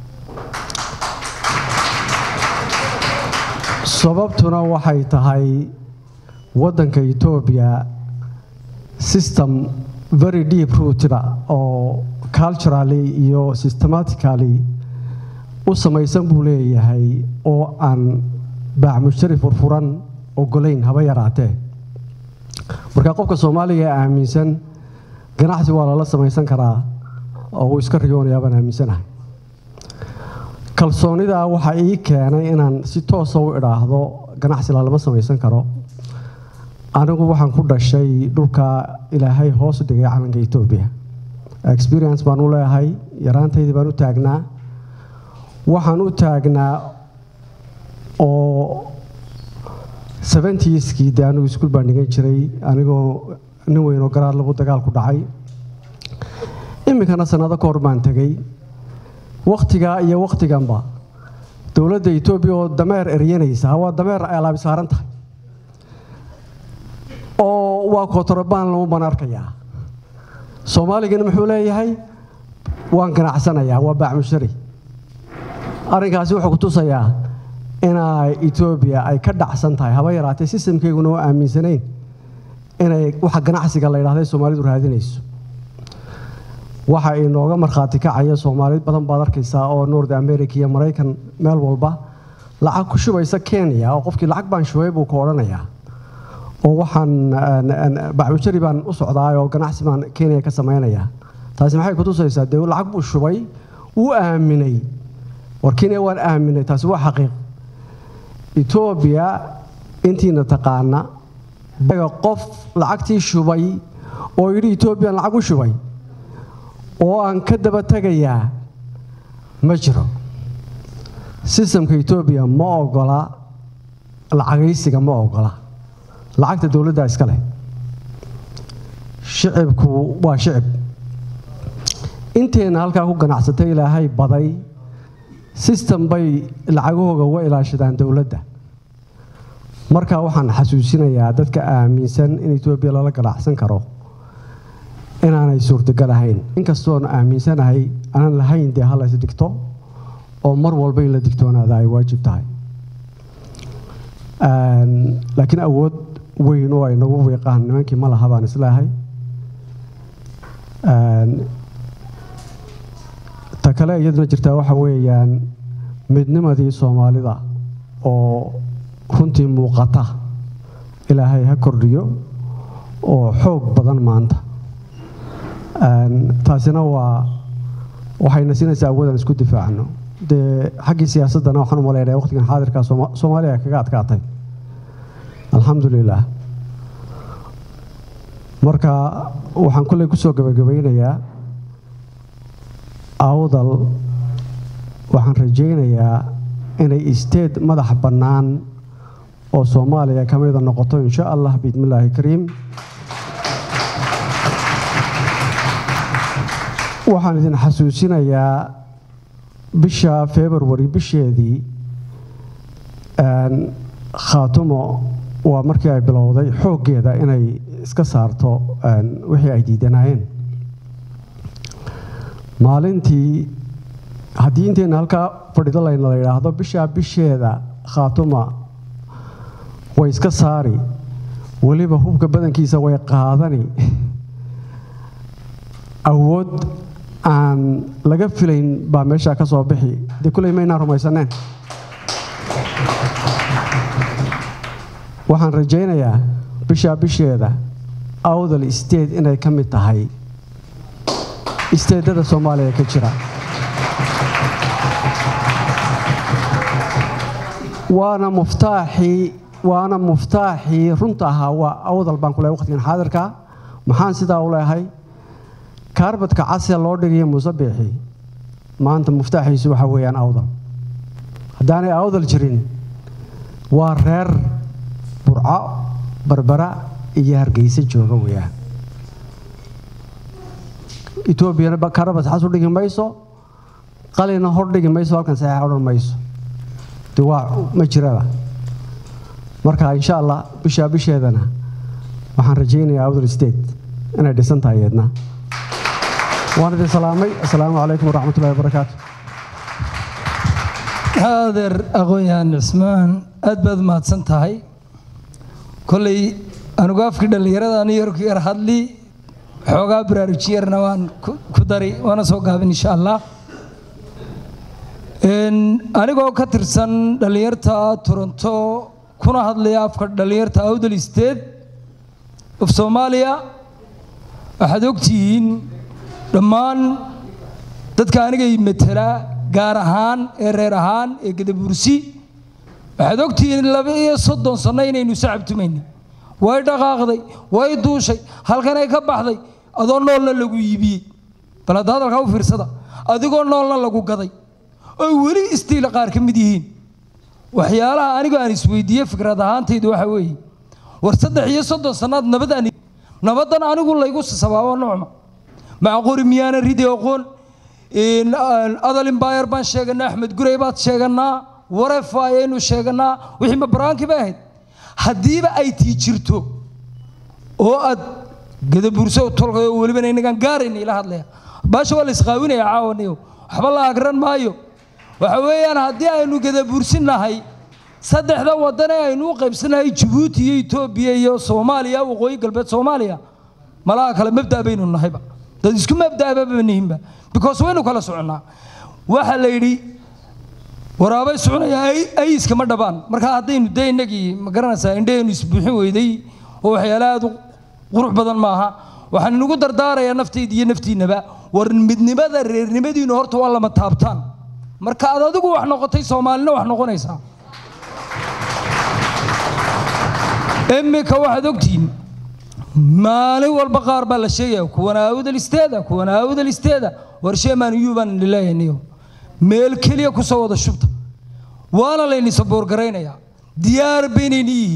sababtuna waxay tahay waddanka etoobiya system very deep rooteda oo culturally iyo systematically u samaysan buu leeyahay oo aan baacmushtari furfuran ogolayn haba yaraatee marka qofka soomaaliga ee aaminsan ganacsi waa lala samaysan karaa oo uu iska riyoonayaa baan aaminsanahay kalsoonidaa waxaa ii keenay inaan si toosa u idhaahdo ganacsi lalama samaysan karo anigu waxaan ku dhashay dhulka ilaahay hoos u dhigay calanka etoobiya experience baan u leeyahay yaraantaydii baan u taagnaa waxaan u taagnaa oo seventieskii dee anigu iskuul baan dhigan jiray anigoo nin weyn oo garaad lagu dagaal ku dhacay iminkana sannado ka hor baan tegey wakhtigaa iyo wakhtiganba dowladda etoobiya oo dameer eryanaysa waa dameer ay alaabi saaran tahay oo waa kotorobaan lamu baan arkayaa soomaaligana muxuu leeyahay waan ganacsanayaa waa baacmushari arrinkaasi wuxuu ku tusayaa inay etoobiya ay ka dhacsan tahay haba yaraatee sistamkeyguna oo aaminsanayn inay waxa ganacsiga la yidhahda soomaalidu raadinayso waxa inooga markhaati kacaya soomaali badan baad arkaysaa oo north america iyo maraykan meel walba lacag ku shubaysa kenya oo qofkii lacag baan shubay buu ku odhanayaa oo waxaan bacwajari baan u socdaa oo ganacsi baan kenya ka samaynayaa taasi maxay ku tusaysaa dee lacag buu shubay wuu aaminay war kenya waan aaminay taasi waa xaqiiq etoobiya intiina taqaana qof lacagtii shubay oo yidhi etoobiyan lacag u shubay oo aan ka daba tegayaa ma jiro sistamka etoobiya ma ogola lacagaysiga ma ogola lacagta dowladda iska leh shicibku waa shicib inteenna halkaa ku ganacsatay ilaahay baday system bay lacagahooga uga ilaashadaan dowladda marka waxaan xasuusinayaa dadka aaminsan in etoobiya lala ganacsan karo inaanay suurtagal ahayn inkastoon aaminsanahay aanan lahayn dee hala is dhigto oo mar walba in la digtoonaada ay waajib tahay laakiin awood weyn oo ay nagu wiiqaan nimankii ma laha baan isleehay ta kale iyaduna jirtaa waxa weeyaan midnimadii soomaalida oo runtii muuqata ilaahay ha kordhiyo oo xoog badan maanta taasina waa waxayna siinaysaa awoodaan isku difaacno dee xaggii siyaasaddana waxaan u malaynaya waqtigan xaadirkaa soomaaliya kaga adkaatay alxamdulilah marka waxaan kulley kusoo gabagabaynayaa awdal waxaan rajaynayaa inay isteed madax bannaan oo soomaaliya ka mida noqoto insha allah biidmillaahi kariim waxaan idin xasuusinayaa bisha february bisheedii khaatumo waa markii ay bilowday xooggeeda inay iska saarto wixii ay diidanaayeen maalintii haddii inteenna halkaa fadhido layna la yidhaahdo bishaa bisheeda khaatuma way iska saari weliba hubka badankiisa way qaadani awood aan laga filayn baa meeshaa ka soo bixi dee kulley maynaan rumaysaneen waxaan rajaynayaa bishaa bisheeda awdal isteed inay ka mid tahay isteedada soomaaliya ka jira waana muftaaxii waana muftaaxii runta ahaa waa awdal baan ku lehay waqtigan xaadirka maxaan sidaa u leehay kaarbadka casee loo dhigayo muuse biixi maanta muftaaxiisu waxa weeyaan awdal haddaanay awdal jirin waa reer burco barbara iyo hargeysa jooga weeyaan etoobiyana kaarbad xas u dhigi mayso qalina hor dhigi mayso halkan saxiixa odhan mayso de waa ma jiraba marka insha allah bishaa bisheedana waxaan rajaynayaa awdal state inay dhisan tahay iyadna waan idin salaamay assalaamu calaykum waraxmatullahi wabarakaatu adeer aqoon-yahan cismaan aad baad mahadsan tahay kolley anigu afkii dhallinyarada anu yarku yar hadli xoogaa baraarujiyarna waan ku dari waana soo gaabin insha allah anigoo ka tirsan dhallinyarta toronto kuna hadlaya afka dhallinyarta awdal state of soomaaliya waxaad ogtihiin dhammaan dadka anigay matala gaar ahaan ee reer ahaan ee gadabursi waxaad ogtihiin laba iyo soddon sanno inaynu sacabtumayna way dhaqaaqday way duushay halkanay ka baxday adoo noolna lagu iibiyey bal hadda hadalkaa u fiirsada adigoo noolna lagu gaday oy weli istiila qaar ka mid yihiin waxyaalaha anigu aan isweydiiye fikrad ahaantaydu waxa weeye war saddex iyo soddon sannaad nabadaan nabaddan anigu laygu sabaabo noocma macquri miyaana ridi aqoon adal imbayar baan sheeganaa axmed gurey baad sheeganaa warefa ayaynu sheeganaa wixii ma baraankii bay ahayd haddiiba ay tii jirto oo aad gadaburso tolkay oo welibana inagaan gaarayna ila hadlaya baasha waa la isqaawinaya caawaniyo waxba la agran maayo waxa weeyaan haddii aynu gadabursinahay saddexda waddan ee aynu u qaybsanahay jabuuti iyo etoobiya iyo soomaaliya waqooyi galbeed soomaaliya malaha kale mabda' baynu nahayba dad isku mabda'ba nihinba because waynu kala soconnaa waxa la yidhi waraabay soconaya ayiska ma dhabaan marka haddaynu dee innagii ma garanaysaa indhahaynu isbuuxin weyday oo waxyaala aad u qurux badan maaha waxaan inugu dardaarayaa naftayda iyo naftiinnaba war midnimada reernimadiinu horta waa lama taabtaan marka aad adigu wax noqotay soomaalina wax noqonaysaa iminka waxaad ogtihiin maalin walba qaar baa la sheegaya kuwana awdal isteeda kuwana awdal isteeda war sheemaan iyuu baan leeyahayniyo meel keliya ku soo wada shubta waana layni saboorgaraynayaa diyaar baynayni yihiin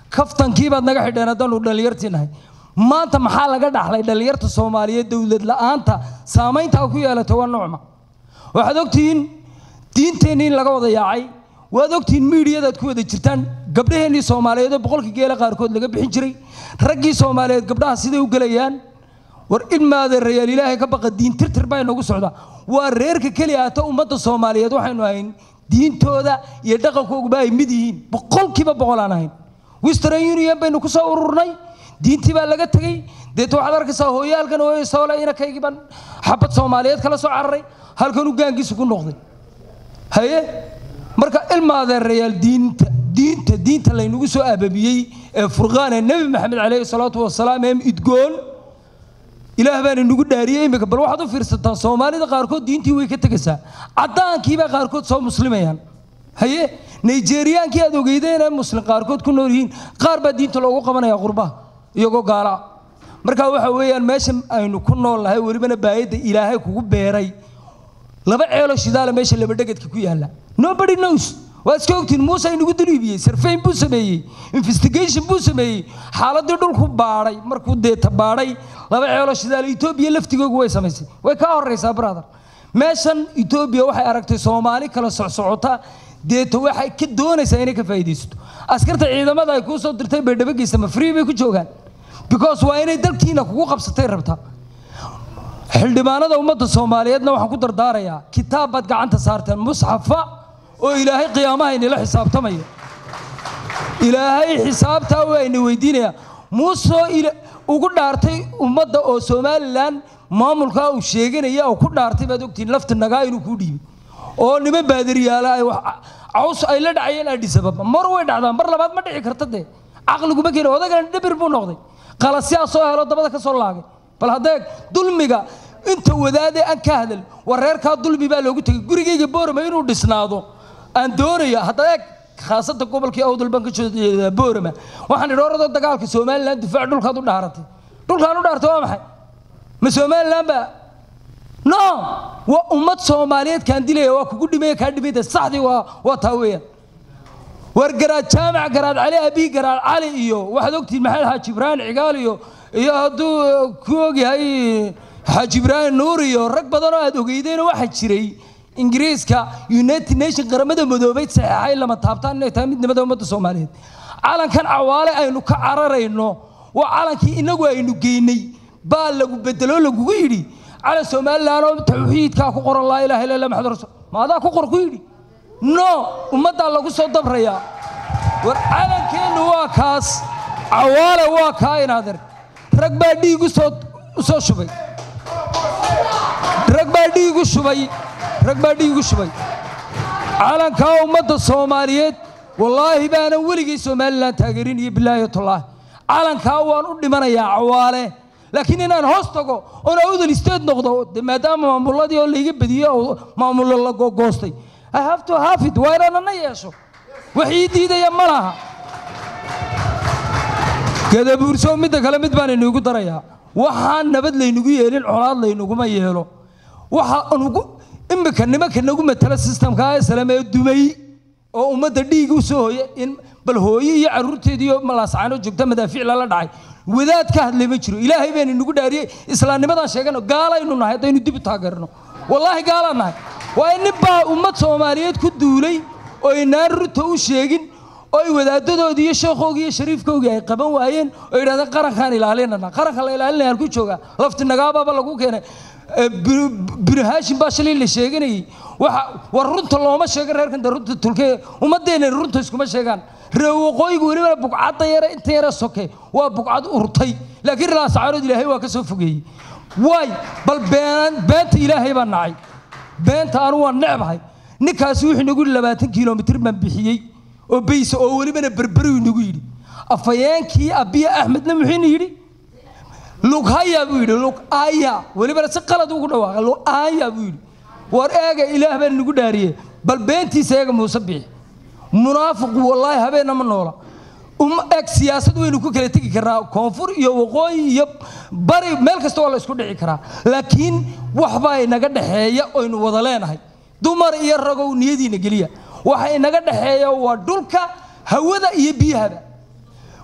kaftankii baad naga xidheen haddaanu dhallinyartii nahay maanta maxaa laga dhaxlay dhallinyarta soomaaliyeed dowlad la'aanta saamaynta ku yeelatay waa nucma waxaad ogtihiin diinteenni in laga wada yaacay waad ogtihiin miidiyadaad ku wada jirtaan gabdhaheennii soomaaliyeed oo boqolkii geela qaarkood laga bixin jiray raggii soomaaliyeed gabdhaha siday u gelayaan war ilmaada rayaal ilaahay ka baqa diin tirtir baa inagu socdaa waa reerka keliya ata ummadda soomaaliyeed waxaynu ahayn diintooda iyo dhaqankooguba ay mid yihiin boqolkiiba boqol aan ahayn western union baynu ku soo ururnay diintii baa laga tegey deeta waxaad arkaysaa hooyaalkan hooyo soole inakaygii baan xabad soomaaliyeed kala soo cararay halkanuu gaangiisa ku noqday haye marka ilmaadeerayaal diinta diinta diinta laynagu soo ababiyey ee furqaan ee nebi maxamed calayhi salaatu wasalaam ee idgoon ilaah baana nagu dhaariyey imika bal waxaad u fiirsataan soomaalida qaarkood diintii way ka tegaysaa caddaankiibaa qaarkood soo muslimayaan haye nigeriaankii aad ogeydeen ee muslim qaarkood ku nool yihiin qaar baa diinta loogu qabanaya qurbaha iyagoo gaala marka waxa weeyaan meesha aynu ku nool nahay welibana baayadda ilaahay kugu beeray laba ceelo shidaala meesha laba dhegedka ku yaalla nobody knows waa iska ogtiin muuse inagu dulibiyey sarfayn buu sameeyey investigation buu sameeyey xaaladii dhulku baadhay markuu deeta baadhay laba ceelo shidaala etoobiya laftigoogu way samaysay way kaa horraysaa brother meeshan etoobiya waxay aragtay soomaali kala socsocota deeta waxay ka doonaysaa inay ka faa'iidaysato askarta ciidamada ay kuu soo dirtay bay dhabageysa ma free bay ku joogaan because waa inay dalkiina kugu qabsatay rabtaa xildhibaanada ummadda soomaaliyeedna waxaan ku dardaarayaa kitaab baad gacanta saarteen musxafa oo ilaahay qiyaamaha inila xisaabtamaya ilaahay xisaabtaa waa ina weydiinaya muusoo ugu dhaartay ummadda oo somalilan maamulkaa uu sheeganaya oo ku dhaartay baad ogtihiin lafti nagaa inuu kuu dhiibay oo niman baadiriyaala ay wax caws ay la dhacayeen adhisababa mar way dhacdaan mar labaad ma dhici karta dee caqliguma keeni odagana dhibir buu noqday qalasiyaa soo helo dabada ka soo laagay bal haddee dulmiga inta wadaadee aan ka hadal war reerkaa dulmi baa loogu tegay gurigayga boorama inuu dhisnaado aan doonaya hadda eeg khaasada gobolkii awdal baan ka jeedaa boorama waxaan idhi oradoo dagaalka somalilan difaac dhulkaad u dhaaratay dhulkaan u dhaartay waa maxay ma somalilan baa no waa ummad soomaaliyeed kaan dilaya waa kugu dhimaya kaa dhimayda saxdii waa waa taa weeyaan war garaad jaamac garaad cali abii garaad cali iyo waxaad ogtihiin maxamed xaaji ibraahim cigaal iyo iyo hadduu ku ogyahay xaaji ibraahim nuur iyo rag badan oo aad ogeydeen waxaa jiray ingiriiska united nation qaramada midoobay saxeexay lama taabtaan inay tahay midnimada ummadda soomaaliyeed calankan cawaale aynu ka cararayno waa calankii inagu aynu geynay baa lagu bedeloo lagugu yidhi calan somalilan oo tawxiidkaa ku qoran laa ilaha illa allah maxamed rasul ma adaa ku qor ku yidhi no ummaddaa lagu soo dabrayaa war calankeennu waa kaas cawaale waa kaa inaader rag baa dhiig usoo usoo shubay rag baa dhiig u shubay rag baa dhiig u shubay calankaa ummadda soomaaliyeed wallaahi baanan weligay somalilan taageerin iyo bilaahi tullaahi calankaa waan u dhimanayaa cawaale laakiin inaan hoos tago oon awdal isteed noqdo de maadaama maamuladii oo layga badiyey oo maamulo la gogoostay I have to have it waa inaan ana yeesho wax ii diidaya ma laha gadabuurso midda kale mid baan inugu darayaa waxaan nabad laynugu yeelin colaad laynuguma yeelo waxa nugu imika nimanka nagu matala systemka islam ee dumay oo ummadda dhiig u soo hooya in bal hooye iyo caruurteedii iyo malaascaano joogta madaafiic lala dhacay wadaad ka hadlay ma jiro ilaahay baan inagu dhaariyey islaamnimadaan sheegano gaalaynu nahay haddaynu dib u taageerno wallaahi gaalaan nahay waa in nin baa ummad soomaaliyeed ku duulay oo inaan runta u sheegin oo ay wadaadadoodii iyo sheekhoogii iyo shariifkoogii ay qaban waayeen oo yidhahdeen qarankaan ilaalinana qaranka la ilaalinaya halku joogaa lafti nagaababa lagu keenay binu haashim baa shalay la sheeganayay waxa war runta looma sheegan reerkan de runta tulkee ummaddeena runta iskuma sheegaan ree waqooyigu weliba bugcadda yare inta yare soke waa bugcad urtay laakiin raasacaarood ilaahay waa ka soo fogeeyey waay bal been beenta ilaahay baa nacay beenta anu waan necbahay ninkaasi wuxuu nagu yidhi labaatan kilomitir baan bixiyey oo beysa oo welibana berberi nagu yidhi afayeenkii abiya axmedna muxuuna yidhi lughaya buu yidhi lugaya welibana si qalad ugu dhawaaqa lugaya buu yidhi war eega ilaah baan nagu dhaariye bal beentiisa eega muuse bixi munaafiqu wallaahi habeenna ma noola eg siyaasad waynu ku kala tegi karnaa koonfur iyo waqooyi iyo bari meel kasta waa la isku dhici karaa laakiin waxbaa inaga dhexeeya oynu wada leenahay dumar iyo ragow niyadiina geliya waxa inaga dhexeeya waa dhulka hawada iyo biyahaba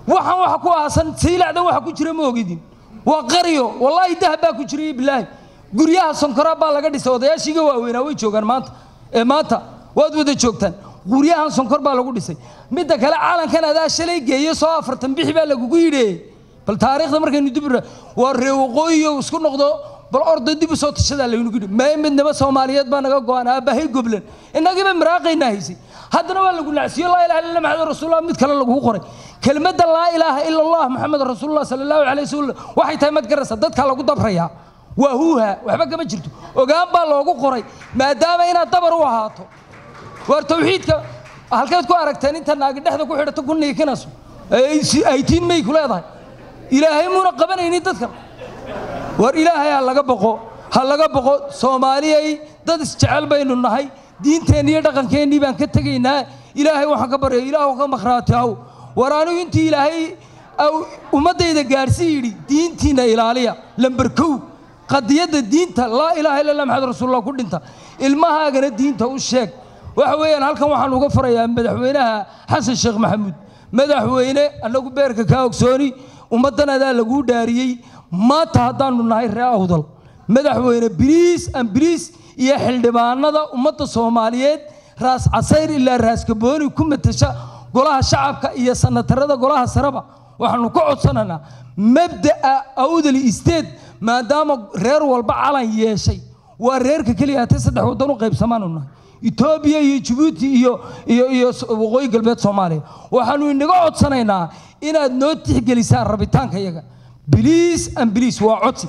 waxaan waxa ku aasan saylacdan waxa ku jira ma ogidin waa qaryo wallaahi dahab baa ku jira iyo bilaahi guryaha sonkoraa baa laga dhisay odayaashiiga waaweynaa way joogaan maanta ee maanta waad wada joogtaan guryahan sonkor baa lagu dhisay midda kale calankan adaa shalay geeye soo afartan bixi baa lagugu yidhi bal taariikhda markaynu dib u ra- waa ree waqooyiyo isku noqdo bal orda dib u soo tashadaa laynugu yidhi mee midnimo soomaaliyeed baa naga go-an aabbahay goblan innagiiba miraaqaynaa haysay haddana waa lagu nacsiyo laa ilaha illa maxamed rasuulullah mid kale lagugu qoray kelmadda laa ilaaha ila allah maxamed rasuulullah sala allahu calayhi wasallam waxay tahay mad garaysa dadkaa lagu dabrayaa waa huuha waxba kama jirto ogaan baa loogu qoray maadaama inaad dabar u ahaato war tawxiidka halkeed ku aragteen inta naagi dhexda ku xidhato ku niikinayso aytiin may ku leedahay ilaahay muuna qabanaynin dadkan war ilaahay ha laga boqo ha laga boqo soomaaliyay dad isjecel baynu nahay diinteenni iyo dhaqankeennii baan ka tegaynaa ilaahay waxaan ka barya ilaahu ka makhraati haw war anigu intii ilaahay au ummaddayda gaarsii yidhi diintiinna ilaaliya lamber kow qadiyadda diinta laa ilaaha illa allah maxamed rasuulullah ku dhinta ilmahaagana diinta u sheeg waxa weeyaan halkan waxaan uga farayaa madaxweynaha xasan sheekh maxamuud madaxweyne annagu beerka kaa ogsooni ummaddan adaa laguu dhaariyey maanta haddaanu nahay ree awdal madaxweyne biriis an biriis iyo xildhibaanada ummadda soomaaliyeed raas casayr ilaa raas kabooni ku matasha golaha shacabka iyo sanatarada golaha sareba waxaanu ka codsanaynaa mabda'a awdal isteed maadaama reer walba calan yeeshay waa reerka keliya hatee saddex waddan u qaybsamaanu nahay etoobiya iyo jabuuti iyo iyo iyo s- waqooyi galbeed soomaaliya waxaanu inaga codsanaynaa inaad noo tixgelisaan rabitaanka yaga biliis an biliis waa codsi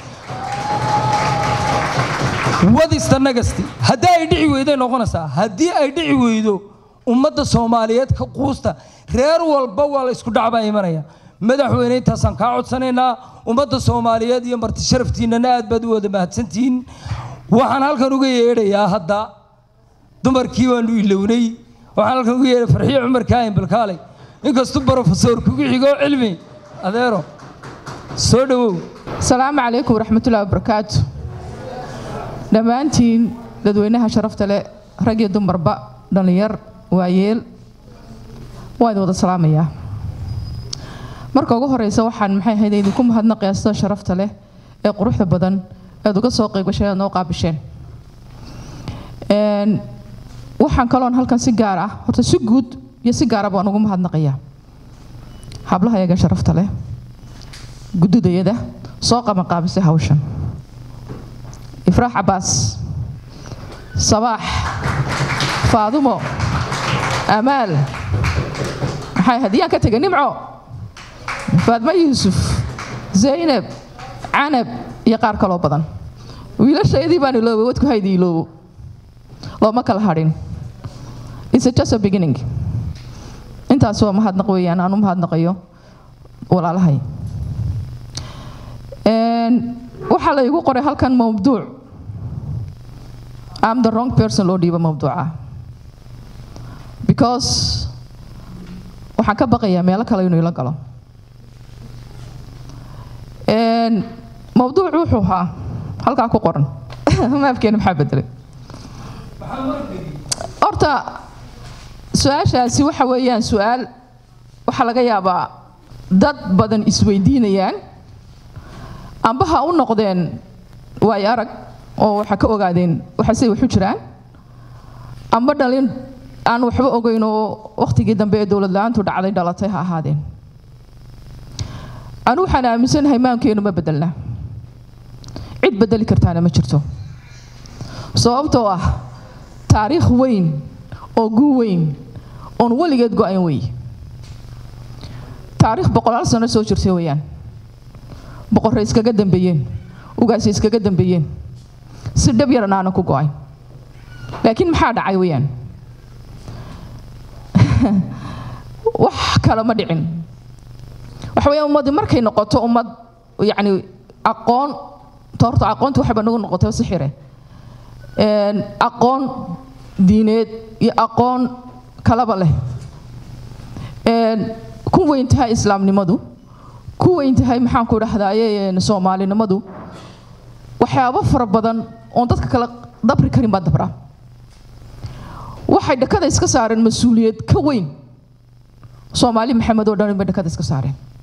wadista nagasti haddii ay dhici weyday noqonaysaa haddii ay dhici weydo ummadda soomaaliyeed ka quusta reer walba waa la isku dhacbaa imanaya madaxweyne intaasaan kaa codsanaynaa ummadda soomaaliyeed iyo marti sharaftiinnana aad baad u wada mahadsantihiin waxaan halkan uga yeedhayaa hadda dumarkii waanu ilownay waxaan halkan uga yeedhay farxiyo cumar kaahin balkaaley inkastuu brofesor kugu xigo cilmi adeero soo dhowow asalaamu calaykum waraxmatullahi wabarakaatu dhammaantiin dadweynaha sharafta leh rag iyo dumarba dhallinyar waayeel waa idin wada salaamayaa marka ugu horeysa waxaan maxay ahayd idinku mahadnaqayaa sida sharafta leh ee quruxda badan eed uga soo qeybgasheen eed noo qaabisheen Een, waxaan kaloon halkan si gaar ah horta si guud iyo si gaara baan ugu mahadnaqayaa hablaha yaga sharafta leh gududayada soo qabanqaabisay hawshan ifraax cabaas sabaax faadumo amaal maxay hadiyaan ka tegay nimco faadmo yuusuf zaynab canab iyo qaar kaloo badan wiilashaydii baan iloobay wadku haydi iloobo looma kala hadhin It's just a beginning intaas waa mahadnaq weeyaan aan u mahadnaqayo walaalahay Een, waxaa la igu qoray halkan mawduuc I'm the wrong person loo dhiibo mawduuca because waxaan ka baqayaa meelo kale inuu ila galo Een, mawduuc wuxuu ahaa halkaa ku qoran maafkeena maxaa bedelay horta su-aashaasi waxa weeyaan su-aal waxaa laga yaabaa dad badan isweydiinayaan amba ha u noqdeen waayo arag oo waxa ka ogaadeen waxa say waxu jiraan amba dhalin aan waxba ogeyn oo wakhtigii dambe ee dowlad la-aantu dhacday dhalatay ha ahaadeen anu waxaan aaminsanahay maankeenu ma bedelna cid bedeli kartaana ma jirto sababtoo ah taariikh weyn oo guu weyn oon weligeed go-ayn wey taariikh boqolaal sano soo jirtay weeyaan boqorray iskaga dambeeyeen ugaasay iskaga dambeeyeen si dhab yaran aanan ku go-ayn laakiin maxaa dhacay weeyaan wax kale ma dhicin waxa weeyaan ummadii markay noqoto ummad yacni aqoon toorta aqoonta waxayba nagu noqotay sixire Een, aqoon diineed iyo aqoon kalaba leh Een, ku weyn tahay islaamnimadu ku weyn tahay maxaan ku dhahdaye soomaalinimadu waxyaabo fara badan oon dadka kale dabri karin baa dabra waxay dhakada iska saareen mas-uuliyad ka weyn soomaali maxamed oo dhan bay dhakada iska saareen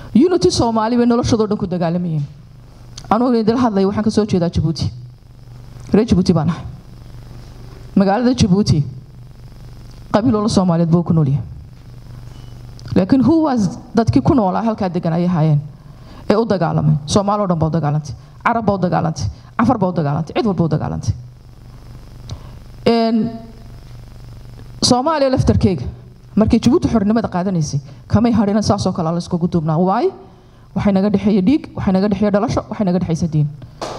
unity soomaali bay noloshadoo dhan ku dagaalamayeen anugu idila hadlaya waxaan ka soo jeedaa jabuuti reer jabuuti baan ahay magaalada jabuuti qabiiloola soomaaliyeed buu ku noolyahay laakiin who was dadkii ku noolaa halkaa degan ayay ahaayeen ee u dagaalamay soomaaloo dhan baa u dagaalantay carab baa u dagaalantay cafar baa u dagaalantay cid walba u dagaalantay soomaaliya laftarkeega markay jabuuti xornimada qaadanaysay kamay hadhina saasoo kale la iskugu duubnaa waayo waxay naga dhexeeya dhiig waxay naga dhexeeya dhalasho waxay naga dhexeysa diin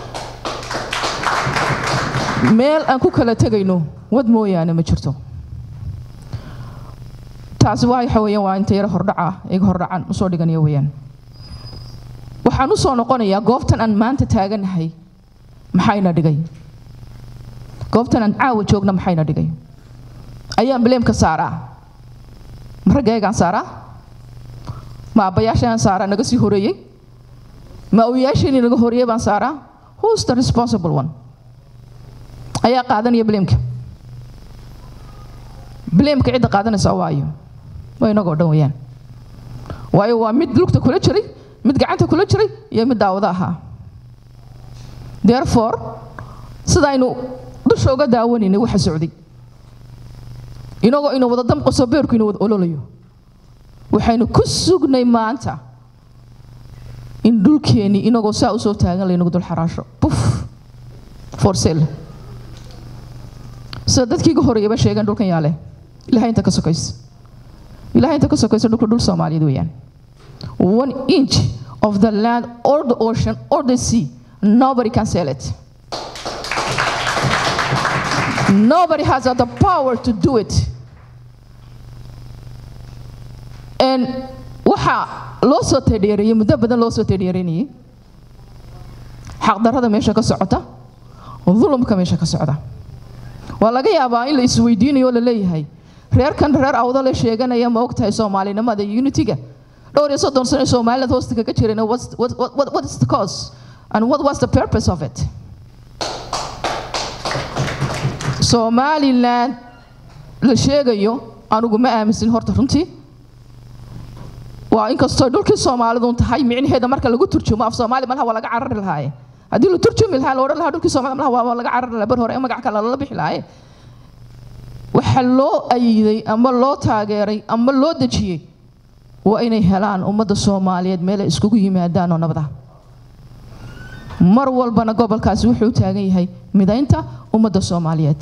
meel aan ku kala tegayno wad mooyaane ma jirto taasi waa waxa weeyaan waa inta yaro hordhaca iga hordhacan usoo dhiganaya weeyaan waxaan usoo noqonayaa goobtan aan maanta taaganahay maxayna dhigay goobtan aan caawa joogna maxayna dhigay ayaan bileemka saaraa ma raggaygaan saaraa ma abbayaashayaan saaraa naga sii horeeyey ma awyaasheenii naga horeeyey baan saaraa who's the responsible one ayaa qaadanaya bileemka bileemka cidda qaadanaysa waayo waa inagoo dhan weeyaan waayo waa mid lugta kula jiray mid gacanta kula jiray iyo mid daawada ahaa therefore sidaynu dusha uga daawanaynay waxa socday inagoo ina wada damqaso beerku ina wada ololayo waxaynu ku sugnay maanta in dhulkeennii inagoo saa usoo taagan laynagu dul xaraasho buf for sale sida dadkii iga horeeyaba sheegeen dhulkan yaale ilahay inta ka sokaysa ilahay inta ka sokaysa dhulka dhul soomaaliyeed weeyaan one inch of the land or the ocean or the sea nobody can sell it nobody has the power to do it and waxaa loo soo teedheereeyey muddo badan loo soo teedheereynayey xaqdarrada meesha ka socota dulumka meesha ka socda waa laga yaabaa in la isweydiinayo oo la leeyahay reerkan reer awdale sheeganaya ma ogtahay soomaalinimada iyo unitiga dhowr iyo soddon sano somaliland hoosta kaga jirayna what's- what, what, what, what is the cause and what was the purpose of it somaliland la sheegayo anugu ma aaminsin horta runtii waa inkastoo dhulkii soomaalidu tahay micnaheeda marka lagu turjumo af soomaali malaha waa laga carari lahaaye haddii la turjumi lahaa la odhan lahaa dhulkii soomaalida malaha waa waa laga carari lahaa bar hore ee magac kale lala bixi lahaaye waxa loo ayiday ama loo taageeray ama loo dejiyey waa inay helaan ummadda soomaaliyeed meel ay iskugu yimaadaan oo nabada mar walbana gobolkaasi wuxuu u taagan yahay midaynta ummadda soomaaliyeed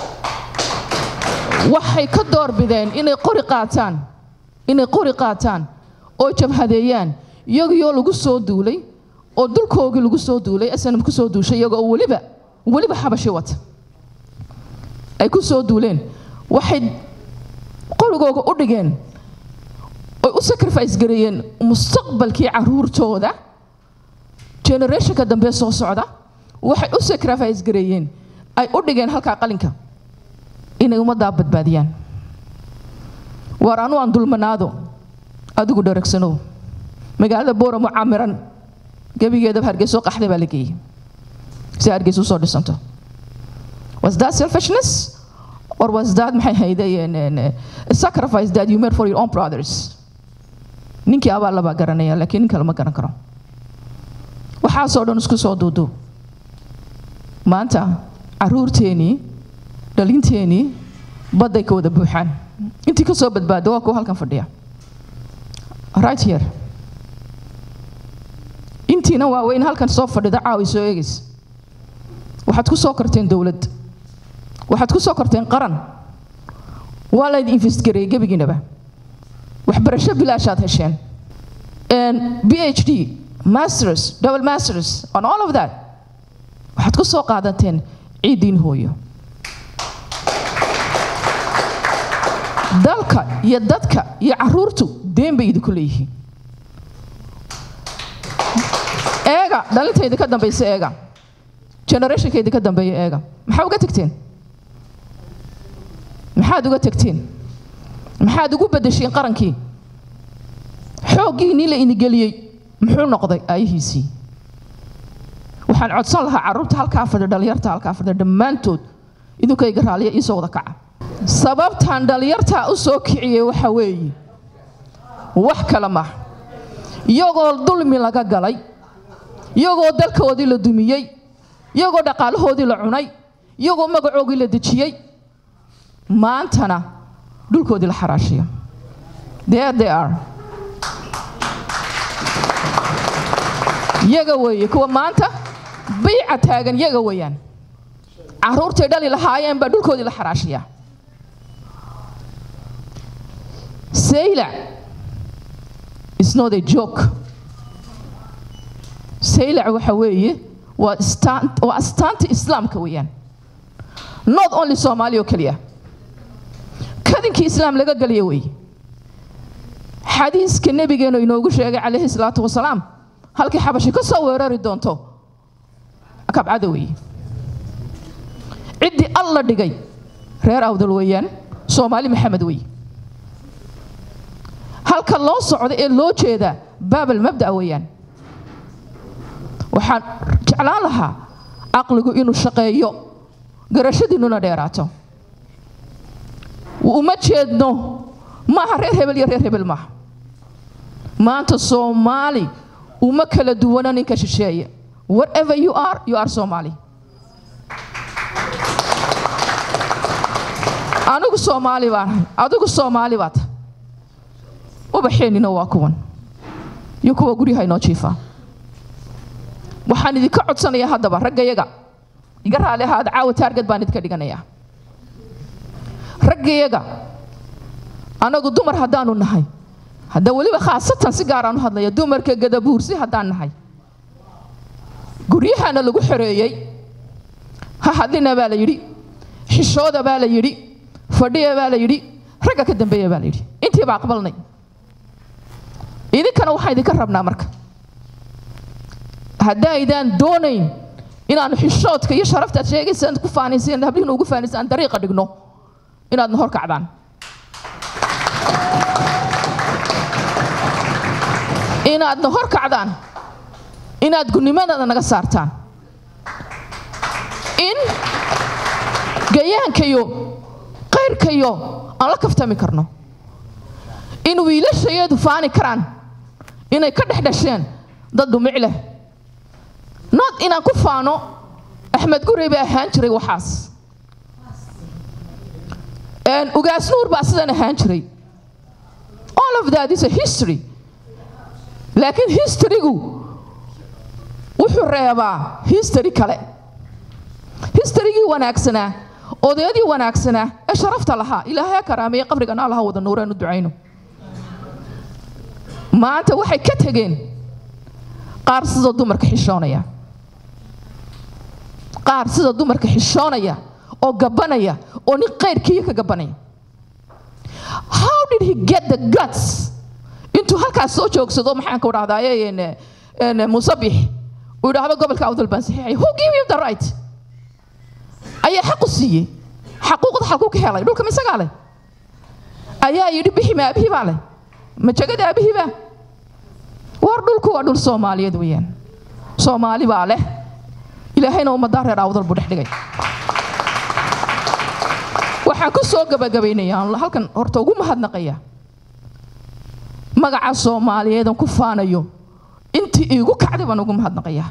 waxay ka doorbideen inay qori qaataan inay qori qaataan oo jabhadeeyaan iyagoo lagu soo duulay oo dulkoogii lagu soo duulay snm ku soo duushay iyagoo weliba weliba xabashi wata ay ku soo duuleen waxay qorigooga u dhigeen oy u sacrifice gareeyeen mustaqbalkii caruurtooda generationka dambe soo socda waxay u sacrifice gareeyeen ay u dhigeen halkaa qalinka inay ummaddaa badbaadiyaan waar anu aan dulmanaado adigu dharagsanow magaalada booramo camiran gebigeedaba hargeyso qaxday baa la geeyey si hargeysa usoo dhisanto was that selfishness or was that maxay haydeen a sacrifice that you made for your own brothers ninkii abaa labaa garanaya laakiin nin kale ma garan karo waxaasoo dhan isku soo duuduub maanta caruurteenii dhalinteenii badday ka wada buuxaan intii ka soo badbaada waa kuwa halkan fadhiya right here intiina waaweyn halkan soo fadhida caawi soo eegaysa waxaad ku soo korteen dowlad waxaad ku soo korteen qaran waa layd investgareeyey gebigiinaba waxbarasho bilaashaad hesheen b h d masters double masters on all of that waxaad ku soo qaadateen ciiddiin hooyo dalka iyo dadka iyo caruurtu deen bay idinku leeyihiin eega dhalintayda ka dambaysa eega generationkayda ka dambeeya eega maxaa uga tegteen maxaad uga tegteen maxaad ugu bedesheen qarankii xooggiinii la inigeliyey muxuu noqday aayihiisii waxaan codsan lahaa carruurta halkaa fadhiya dhalinyarta halkaa fadhiya dhammaantood idinkayga raaliya iisoo wada kaca sababtaan dhalinyartaa u soo kiciyey waxa weeye wax kale maaha iyagoo dulmi laga galay iyagoo dalkoodii la dumiyey iyagoo dhaqaalahoodii la cunay iyagoo magacoogii la dejiyey maantana dhulkoodii la xaraashiyo there they are yaga weeye kuwa maanta biica taagan yaga weeyaan caruurtay dhali lahaayeen baa dhulkoodii la xaraashiyaa saylac is not a joke saylac waxa weeye waa istaan- waa astaanta islaamka weeyaan not only soomaali oo keliya kadinkii islaam laga galiya weeye xadiiska nebigeenu inoogu sheegay calayhi salaatu wasalaam halkii xabashi ka soo weerari doonto kabcada weeye ciddii alla dhigay reer awdal weeyaan soomaali maxamed weeye halka loo socda ee loo jeedaa baabal mabda weeyaan waxaan jeclaan lahaa caqligu inuu shaqeeyo garashadiinnuna dheeraato uma jeedno maaha reer hebel iyo reer hebel maaha maanta soomaali uma kala duwana ninka shisheeye whatever you are you are somali anigu soomaali baan ahay adigu soomaali baa tahay ubaxeenina waa kuwan iyo kuwa guryaha inoo jiifaa waxaan idinka codsanayaa haddaba raggayaga iga raali ahaada caawa taargad baan idinka dhiganayaa raggayaga anagu dumar haddaanu nahay hadda weliba khaasatan si gaaraan u hadlaya dumarka gadabuursi haddaan nahay guryahana lagu xoreeyey ha hadlina baa la yidhi xishooda baa la yidhi fadhiya baa la yidhi ragga ka dambeeya baa la yidhi intiiba aqbalnay idinkana waxaan idinka rabnaa marka haddaydaan doonayn inaanu xishoodka iyo sharaftaad sheegaysaan ku faanayseen hablihiina ugu faanaysaan dariiqa dhigno inaadna hor kacdaan inaadna hor kacdaan inaad gunimadada naga saartaan in gayaankayo qayrkayo aan la kaftami karno in wiilashayadu faani karaan inay ka dhex dhasheen dad dhumic leh not inaan ku faano axmed gurey baa ahaan jiray waxaas ugaas nuur baa sidan ahaan jiray all of that is a history laakiin historygu wuxuu reebaa history kale historygii wanaagsanaa odayadii wanaagsanaa ee sharafta lahaa ilaahay ha karaameeye qabrigana allaha wada nuureenu ducayno maanta waxay ka tegeen qaar sida dumarka xishoonaya qaar sida dumarka xishoonaya oo gabanaya oo nin qayrkiiya ka gabanaya how did he get the guts intuu halkaas soo joogsado maxaan ku dhahdaa musabix uu idhaahdo gobolka awdal baan saxiixay who give you the right ayaa xaqu siiyey xaquuqda xalkuu ka helay dhulka misagaa leh ayaa yidhi bixi ma aabihii baa leh ma jagada aabihii baa war dhulku waa dhul soomaaliyeed weeyaan soomaali baa leh ilaahayna ummaddaa reer awdal buu dhex dhigay waxaan ku soo gabagabaynayaa halkan horta ugu mahadnaqaya magaca soomaaliyeedan ku faanayo intii iigu kacday baan ugu mahadnaqayaa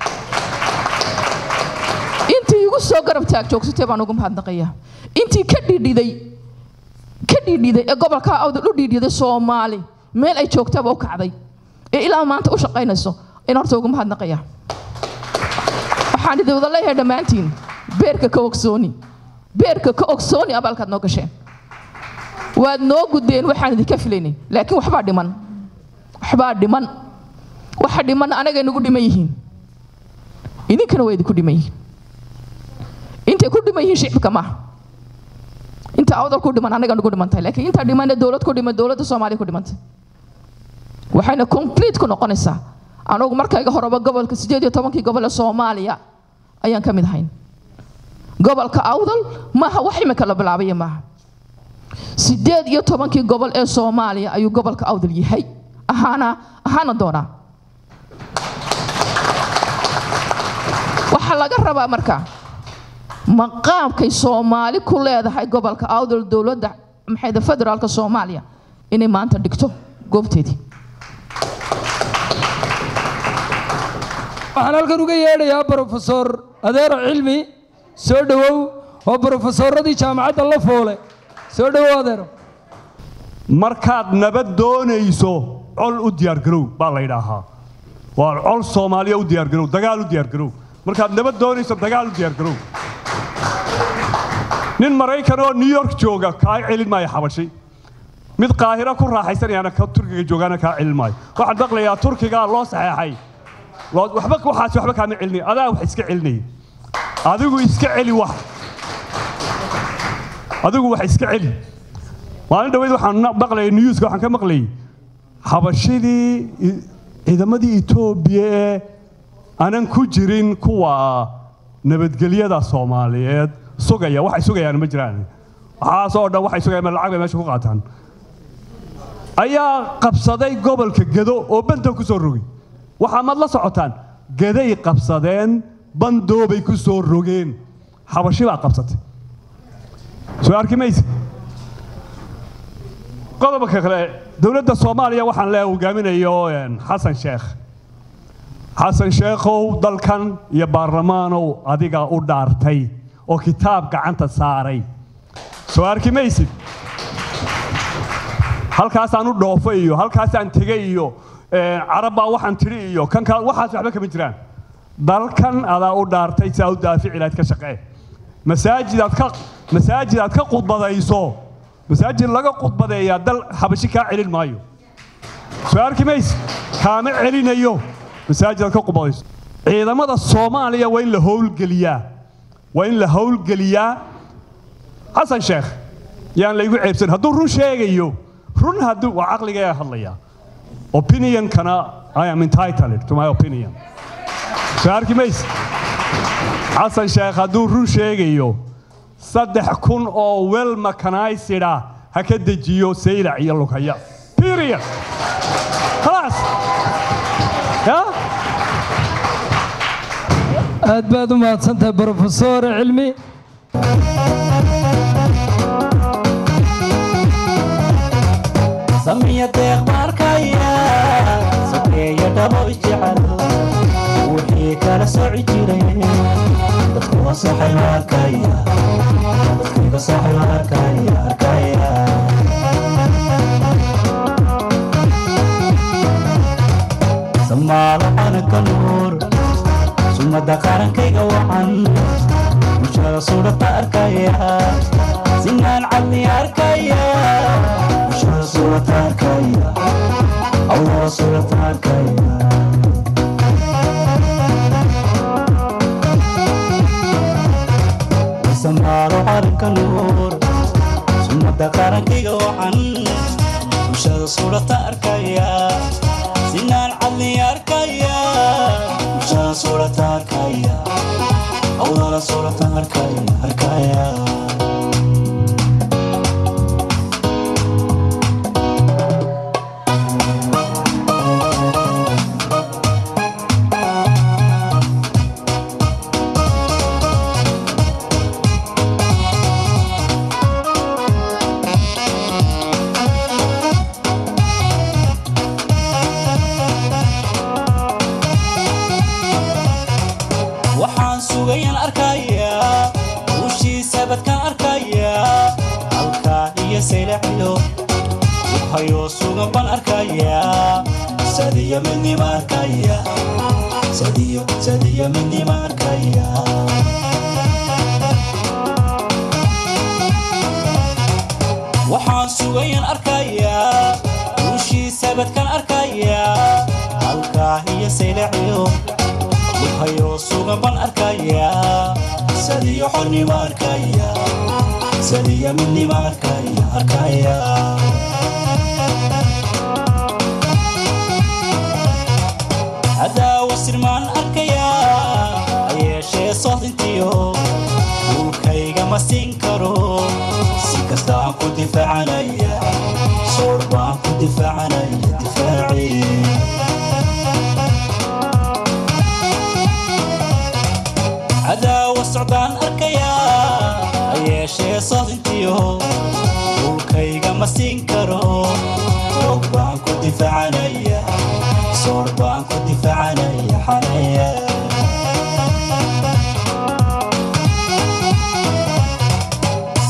intii iigu soo garab taag joogsatay baan ugu mahadnaqayaa intii ka dhidhiday ka dhidhiday ee gobolka awdal u dhidhiday soomaali meel ay joogtaba u kacday ee ilaa maanta u shaqaynayso in horta ugu mahadnaqayaa waxaan idin wada leeyahay dhammaantiin beerka ka ogsooni beerka ka ogsooni abaalkaad noo gasheen waad noo gudeen waxaan idinka filaynin laakiin waxbaa dhiman waxbaa dhiman waxa dhiman anagay nagu dhiman yihiin idinkana waa idinku dhiman yihiin intay ku dhiman yihiin shicibka maaha inta awdal ku dhiman anaga nagu dhiman tahay laakiin inta dhimanee dowlad ku dhiman dowladda soomaaliya ku dhimantay waxayna complete ku noqonaysaa anagu markayga horeba gobolka sideed iyo tobankii gobol ee soomaaliya ayaan ka mid ahayn gobolka awdal maaha wax imika la bilaabaya maaha sideed iyo tobankii gobol ee soomaaliya ayuu gobolka awdal yahay ahaana ahaana doonaa waxaa laga rabaa marka maqaamkay soomaali ku leedahay gobolka awdal dowladda maxayda federaalka soomaaliya inay maanta dhigto goobteedii waxaan halkan uga yeedhayaa brofesor adeero cilmi soo dhowow oo brofesoradii jaamacadda la foole soo dhowow adeero markaad nabad doonayso col u diyaargarow baa la yidhaahaa waa col soomaaliya u diyaargarow dagaal u diyaargarow markaad nabad doonayso dagaal u diyaargarow nin maraykan oo new york jooga kaa celin maayo xabashi mid qaahiro ku raaxaysanayaana ka turkiga joogaana kaa celin maayo waxaan maqlayaa turkigaa loo saxeexay Loo- waxba waxaasi waxba kaama celinay adaa wax iska celinaya adigu iska celi wax adigu wax iska celi maalin dhaweyd waxaan na- maqlayay newska waxaan ka maqlayay xabashidii i- ciidamadii etoobiya ee aanan ku jirin kuwa nabadgelyada soomaaliyeed sugaya waxay sugayaan ma jiraan waxaas oo dhan waxay sugayaan lacag bay meesha ku qaataan ayaa qabsaday gobolka gedo oo banta ku soo rogay waxaa maad la socotaan geday qabsadeen bandoobay ku soo rogeen xabashi baa qabsatay soo arki mayse qodobka kale dowladda soomaaliya waxaan le hogaaminayo een, xasan sheekh xasan sheekhow dalkan iyo baarlamaanow adiga u dhaartay oo kitaab gacanta saaray soo arki maysid halkaasaan u dhoofo iyo halkaasaan tegey iyo een, carab baa waxaan tidhi iyo kan kaa waxaas waxba kama jiraan dalkan adaa u dhaartay si aad u daafici lahayd ka shaqee masaajidaad ka masaajidaad ka khudbadayso masaajid laga khudbadeeyaa dal xabashi kaa celin maayo soo arki mayse kaama celinayo masaajidaad ka khudbadayso ciidamada soomaaliya waa in la howlgeliyaa waa in la howlgeliyaa xasan sheekh yaan laygu ceebsan hadduu run sheegayo run hadduu waa caqligee hadlayaa opinionkana i am entitled to my opinion soo arki mayse xasan sheekh hadduu run sheegayo saddex kun oo wel makanaysida ha ka dejiyo saylac iyo lugaya period khalaas ya aad baad u mahadsantahay brofesor cilmi samiya deeq markaya sokeeya dhabo jecel wixii kala soci jiray dadku wasaxay arkaya dadkiga saxay arkaya arkaya samaalo xanaka nuur sumada qarankayga wacan bulshada sudhata arkaya sinaan cadni arkaya bulshada sudhata arkaya allah sudhata arkaya samaalo qaranka nuur sumada qarankayga wacan bulshada sudhata arkaya sinaan cadni arkaya bulshada sudhata arkaya allah sudhata arkaya arkaya waxaan sugayan arkayaa ushiisa badkaan arkayaa halkaa iyo saylaxilo waxayoo sugan baan arkayaa sadiyo midnima arkaya sadiyo sadiyo midnima arkaya waxaan sugayan arkayaa ushiisa badkaan arkayaa halkaa iyo saylaxilo waxayoo sugan baan arkayaa sadiyo xornima arkaya sadiyo midnima arkaya arkaya haddaa wasirmaan arkayaa ayeeshee sohdintiyo dhulkayga ma siin karo si kasta aan ku difaacanaya soor baan ku difaacanaya difaacii cadaawa socdaan arkayaa ayeeshee soodintiyo dhulkayga ma siin karo roog baan ku difaacanaya soor baan ku difaacanaya xanaya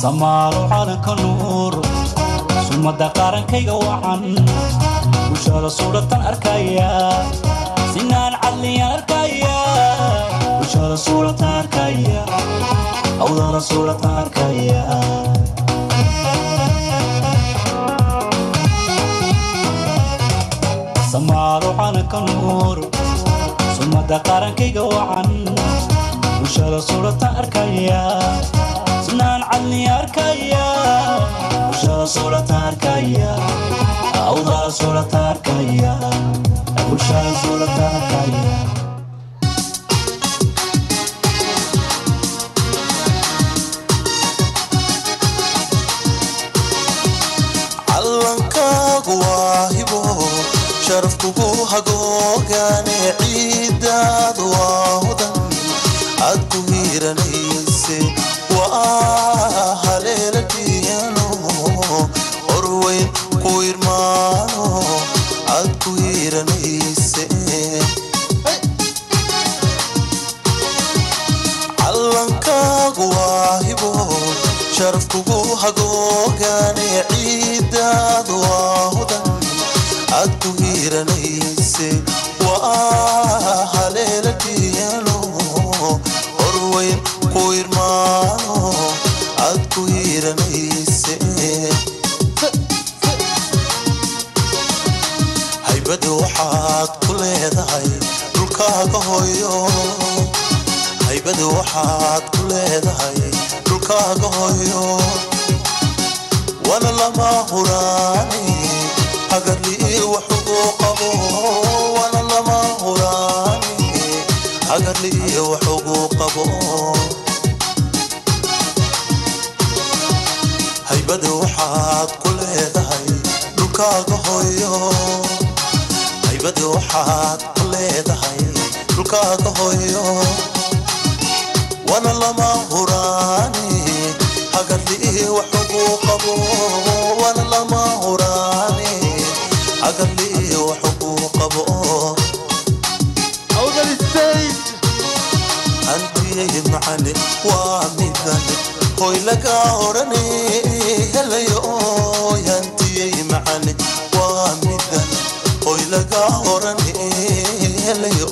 samaalo calanka nuur sumada qaarankayga wacan bulshada suudhatan arkaya sinaan cadliyaan arkaya bulshada suudhatan arkaya awdala suudhatan arkaya samaalo calanka nuur sumada qaarankayga wacan bulshada suudhatan arkaya sinaan cadliya arkaya bulshada suudhatan arkaya awdala suudhatan arkaya bulshada suudhatan arkaya callankaagu waa hibo sharaf kugu hagoogane ciidaadu waa hudan aad ku hiiranayse waa haleela dhiyano horweyn ku irmaano aad ku hiiranayse callankaagu waa hibo sharaf kugu hagoogane ciidaadu waa hudan aad ku hiiranayse waa haleela dhiyano horweyn ku irmaano aad ku hiiranayse haybada waxaad ku leedahay dhulkaaga hoyo haybada waxaad ku leedahay dhulkaaga hoyo wana lama huraani hagarlii waxugu qabo wana lama huraani hagarlii waxugu qabo haybada waxaad ku leedahay dhulkaaga hoyo haybada waxaad ku leedahay dhulkaaga hoyo wana lama huraani hagarlii waxugu qabo wana lama huraani hagarlii waxugu qabo hantiyay macane waa midan hoy laga orane helayo hantiyay macane waa midan hoy laga orane helayo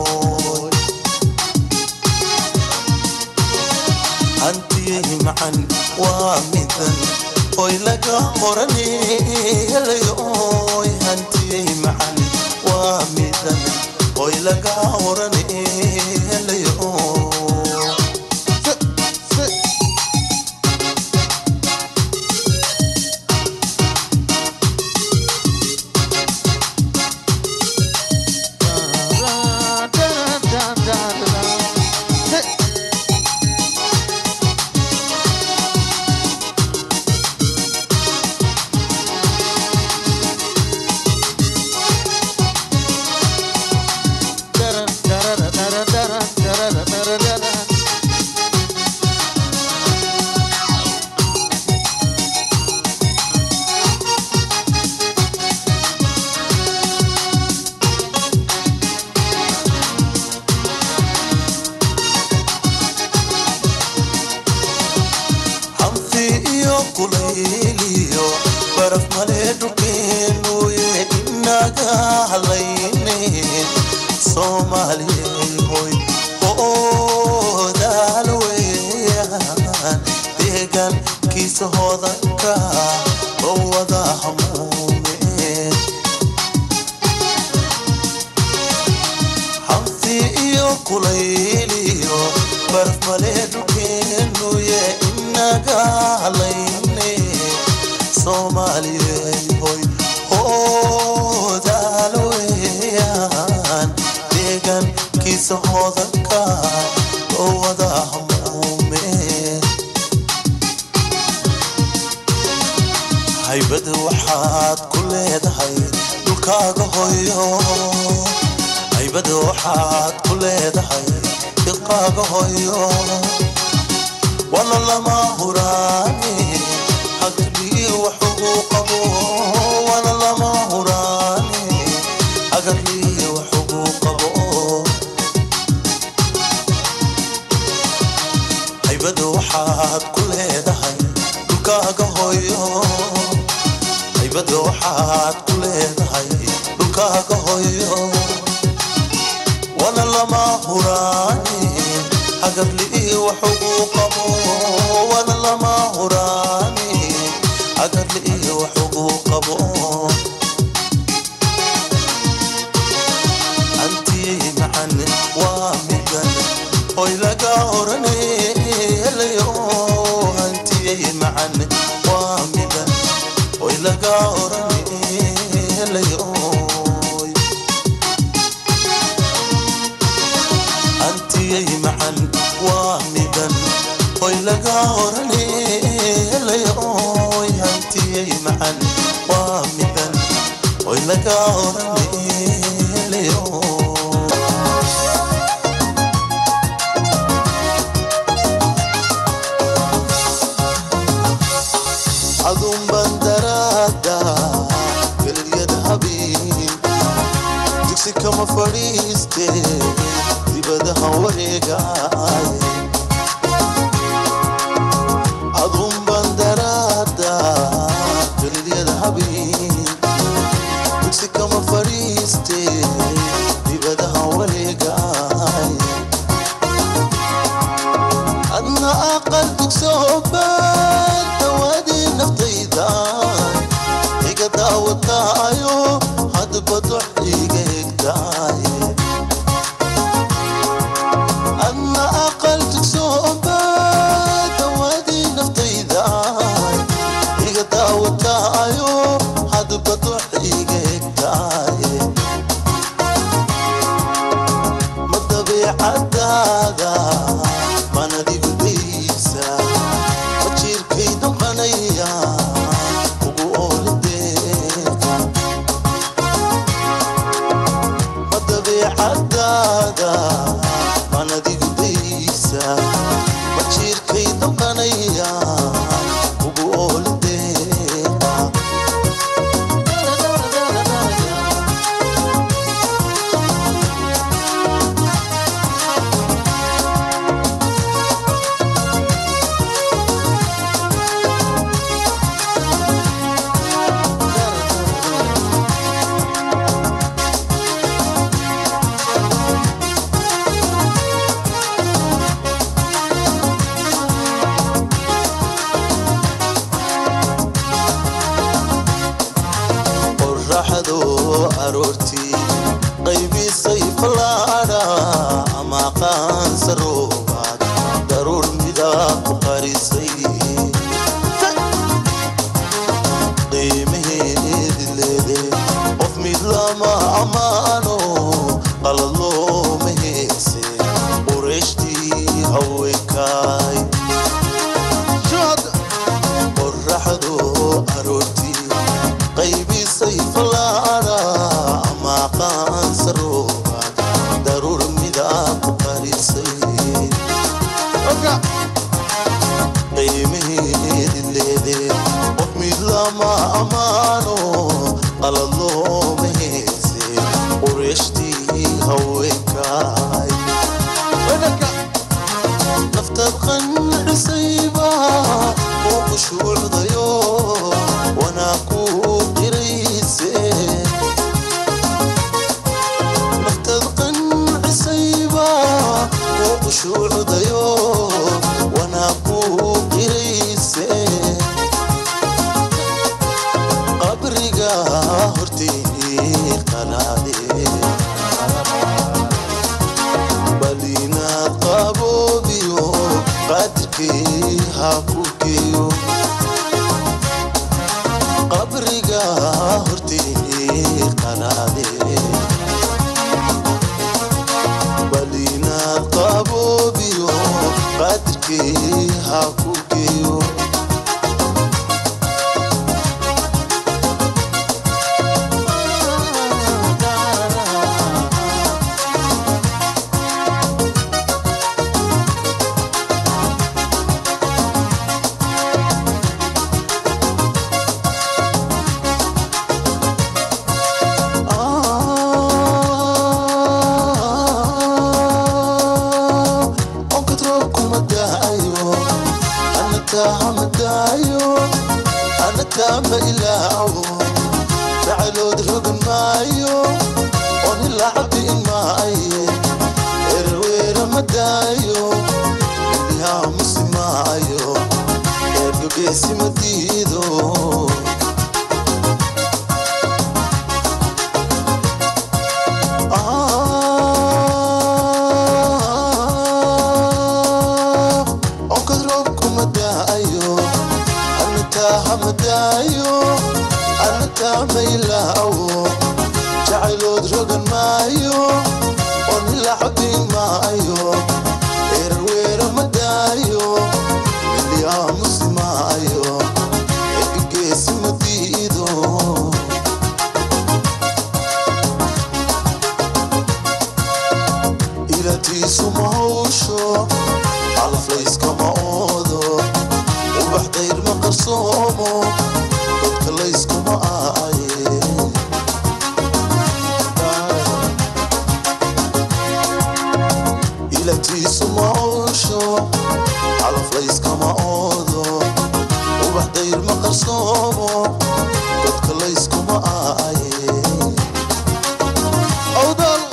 hantiyay macan waa midan hoy laga orane helayo hantiyay macan waa midan hoy laga orane helayo hamsi iyo kulayliyo baraf male dhulkeenuye inaga hadlayne soomaaliyey hoy hoodaal weeyaan deegaankiisa hodanka oo wada hamuumeen hamsi iyo kulayliyo baraf male dhulkeenuye inaga hadlayne soomaaliyey hoy hoodaal weeyaan deegaankiisa hodanka oo wada hamuumeen haybada waxaad ku leedahay dhulkaaga hoyo haybada waxaad ku leedahay dhulkaaga hoyo wana lama huraani hagarlii waxugu qabo wana lama huraani hagarlii waxugu qabo haybada waxaad ku leedahay haybada waxaad ku leedahay dhulkaaga hoyo wana lama huraani hagarli wax ugu qabo wana lama huraani hagarli wax ugu qabo antii macan waa midan hoy laga orane helayo antii macan waa midan hoy laga orane helayo antiyay macan waa midan hoy laga orane helayo antiyay macan waa midan hoy laga orane helayo adun bandaraada gelilyada habeen digsi kama fadhiiste dibadaha wareegaay adun bandaraada gelilyada habeen digsi kama fadhiiste dibadaha wareegaay adna aqal dugsoobaad dawadii naftayda iga daawataayo hadba dox iga hegtaaye adna aqal dugsoobaad dawadii naftayda iga daawataayo hadba dox iga hegtaaye ma dabeecadaada manadigu daysa ma jiirkay damqanaya ugu oolideeqa ma dabeecadaada manadigu daysa ma jiirkay damqanaya ugu oolideeqa qorraxdu aroortii qaybisay fallaadha ama qaansaroobad daruur midaa ku qarisay qiimaheedi leede qof mid lama ammaano qalad looma heese qureeshtii haweenkaay qorraxdu aroortii qaybisay fallaadha ama qaansarooba rogan maayo oon ilaa xodin maayo erar weera ma daayo ilyaa musi maayo ebigeesi ma diido ilatiisu ma hawsho calaflayskama oodo ubax dayr ma qarsoomo dadka layskuma aaye ilatiisu ma hawsho calaflayskama oodo ubax dayr ma qarsoomo dadka layskuma aaye awdal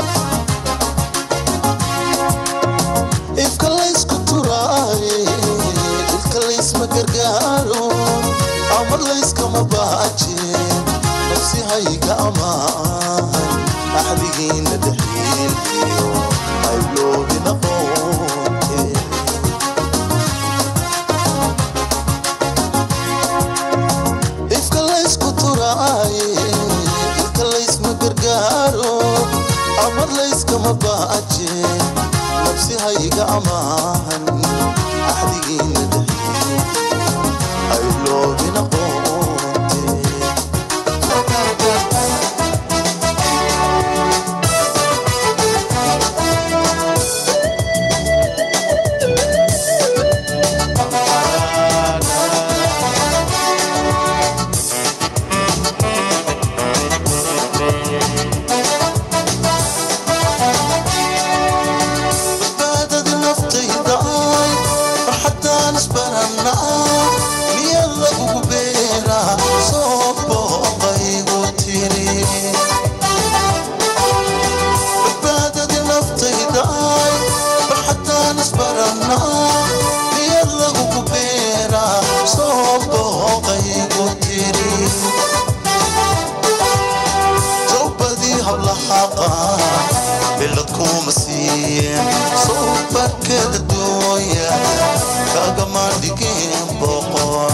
ifka laysku turaaye ilka laysma gargaaro amar layskama baaje nafsi hayga amaan axdigiina dhexyeeliyo ayloobina qoonte ifka laysku turaaye ilka laysma gargaaro amar layskama baaje nafsi hayga amaan axdigiina dhexyeeliyo ayloobina qoonte badbaadada naftayda ay farxaddaan isbarannaa niyad lagugu beeraa soo booqaygu tiri badbaadada naftayda ay farxaddaan isbarannaa niyad lagugu beeraa soo booqaygu tiri towbadii hablahaqa bilad kuma siiyeen soobarkeeda dooya kagama dhigeen boqor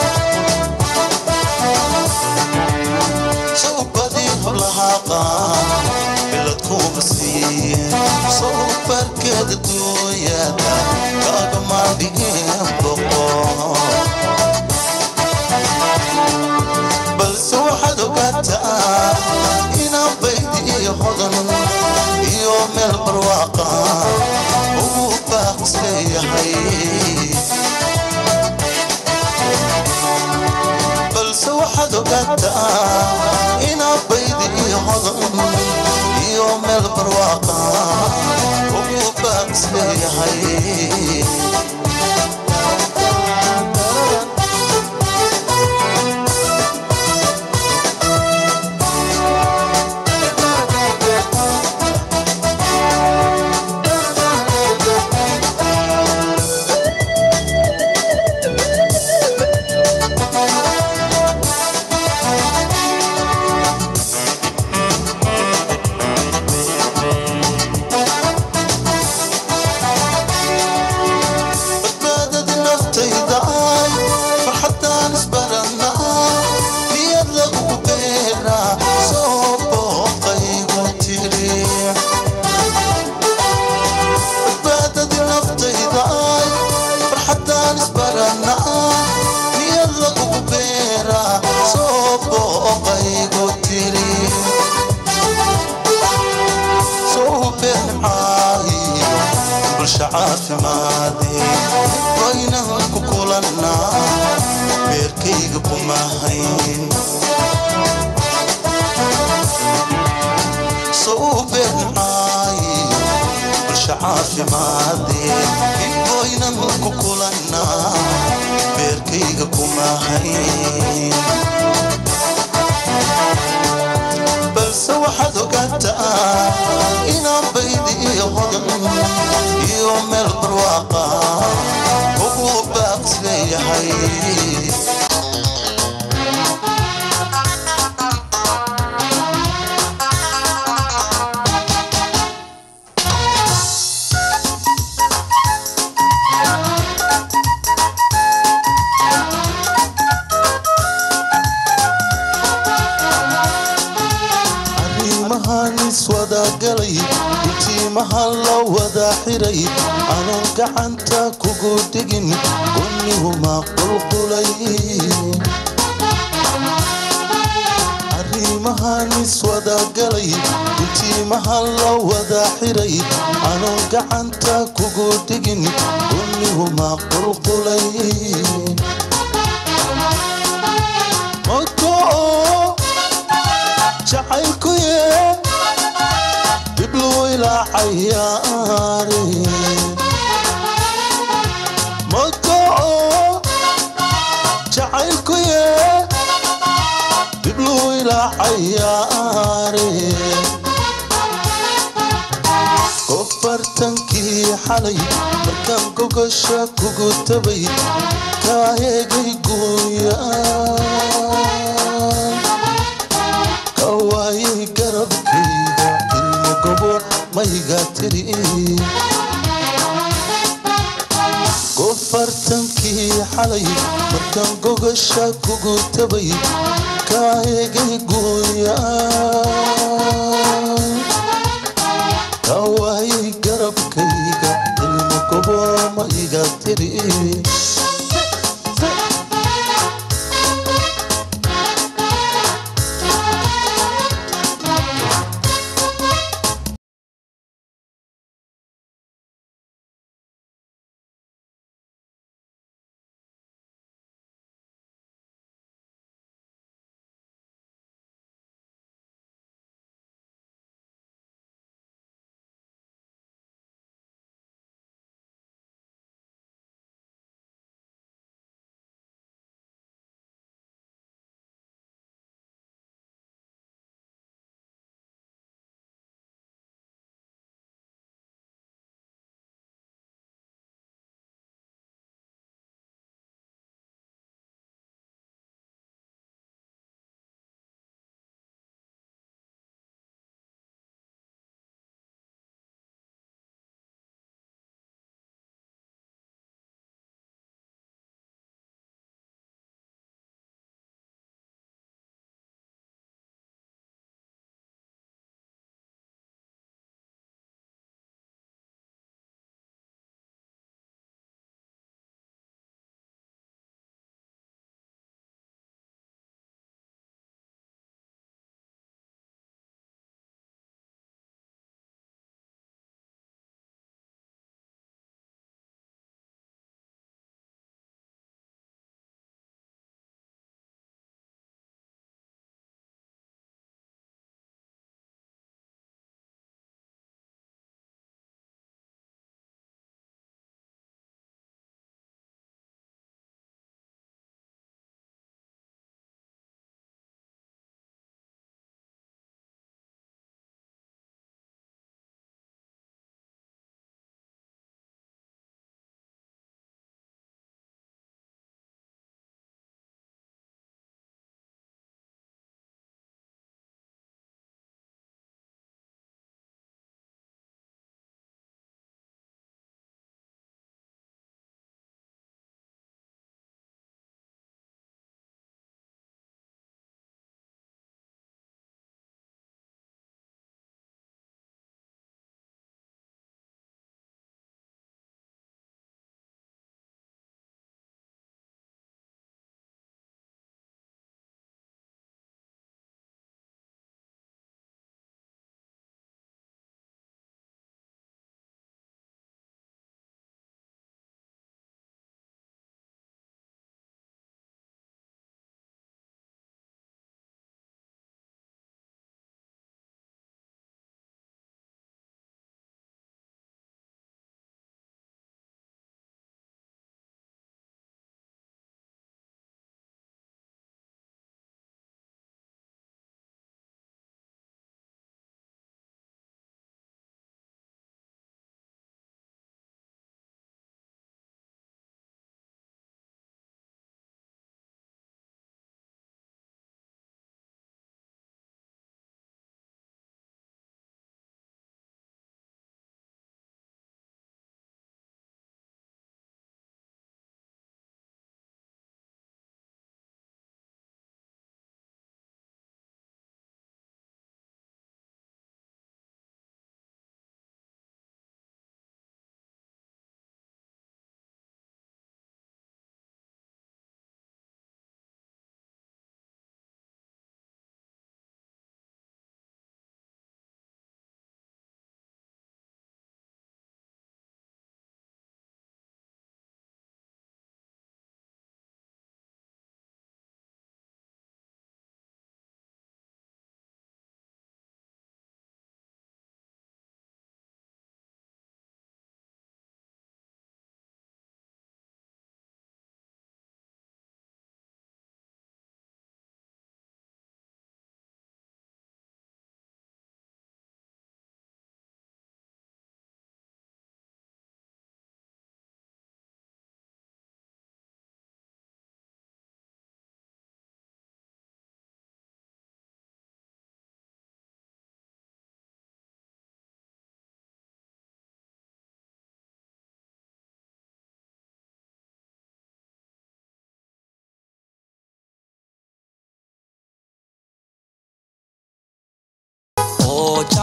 towbadii hablahaqa bilad kuma siiyeen soobarkeeda dooyada kagama dhigeen boqor balse waxaad ogaataa inaan baydi iyo hodan iyo meel barwaaqa ugu baaqis leeyahay balse waxaad ogaataa inaan baydi iyo hodan iyo meel barwaaqa ugu baaqis leeyahay badbaadada naftayda ay farxaddaan isbarannaa niyad lagugu beeraa soo booqaygu tiri badbaadada naftayda ay farxaddaan isbarannaa niyad lagugu beeraa soo booqaygu tiri soo beencaayo bulsha caafimaade waynahan ku kulannaa beerkayga kumahayn soo beencaayo bulsha caafimaade waynan ku kulannaa beerkayga kumahayn balse waxaad ogaataa inaan baydi iyo hodan iyo meel barwaaqa ugu baaqis leeyahay arrimahan iswadagalay intiimaha la wada xiray anoon gacanta kugu dhigin unnihuma qulqulay arrimahan iswadagalay intiimaha la wada xiray anoon gacanta kugu dhigin unnihuma qulqulay mogo jacaylkuye diblu ilaa cayaare mogo jacaylkuye diblu ilaa cayaare kofartankii xalay markaan gogasha kugu tabay kaa eegay gooyaan ka waayay garabkayga ilmo gobo mayga tiri kofartankii xalay markaan gogasha kugu tabay kaa eegay gooyaan ka waayay garabkayga ilmo gobo mayga tiri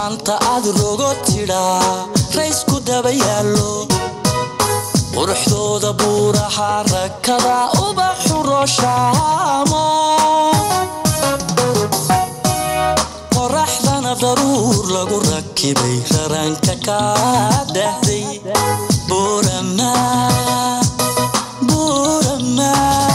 jaanta aad rogo tidhaa raysku daba yaallo quruxdooda buuraha rakada ubaxu rooshaamo qoraxdana daruur lagu rakibay raranka kaa dhahday buurama buurama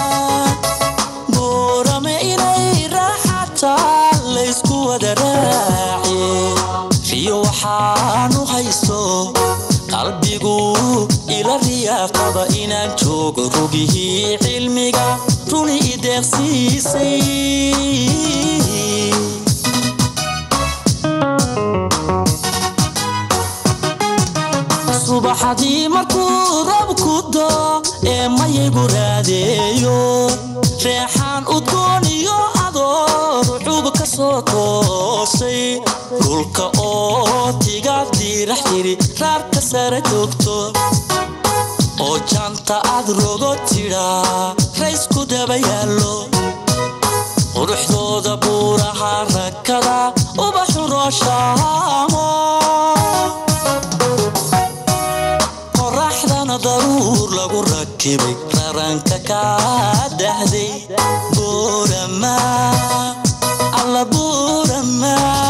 buurame inay raaxataa laysku wada raaciye riyo waxaanu haysto qalbigu ila riyaaqaba inaan joogo rugihii cilmiga runi ideeqsiisay subaxadii markuu robku doo ee mayagu raadeeyo reexaan udgoon iyo adoor cub ka soo toosay dhulka oo tigaad diirax tiri raarka sare joogto oo jaanta aad rogo tidhaa raysku daba yaallo quruxdooda buuraha rakada ubaxu rooshaamo qoraxdana daruur lagu rakibay raranka kaa dhahday buurama alla buurama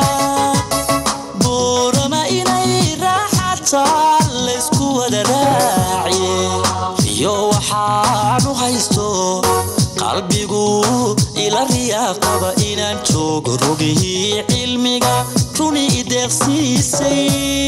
buurama inay raaxataa laysku wada raaciye iyo waxaanu haysto qalbigu ila riyaaqaba inaan joogo rugihii cilmiga runi ideeqsiisay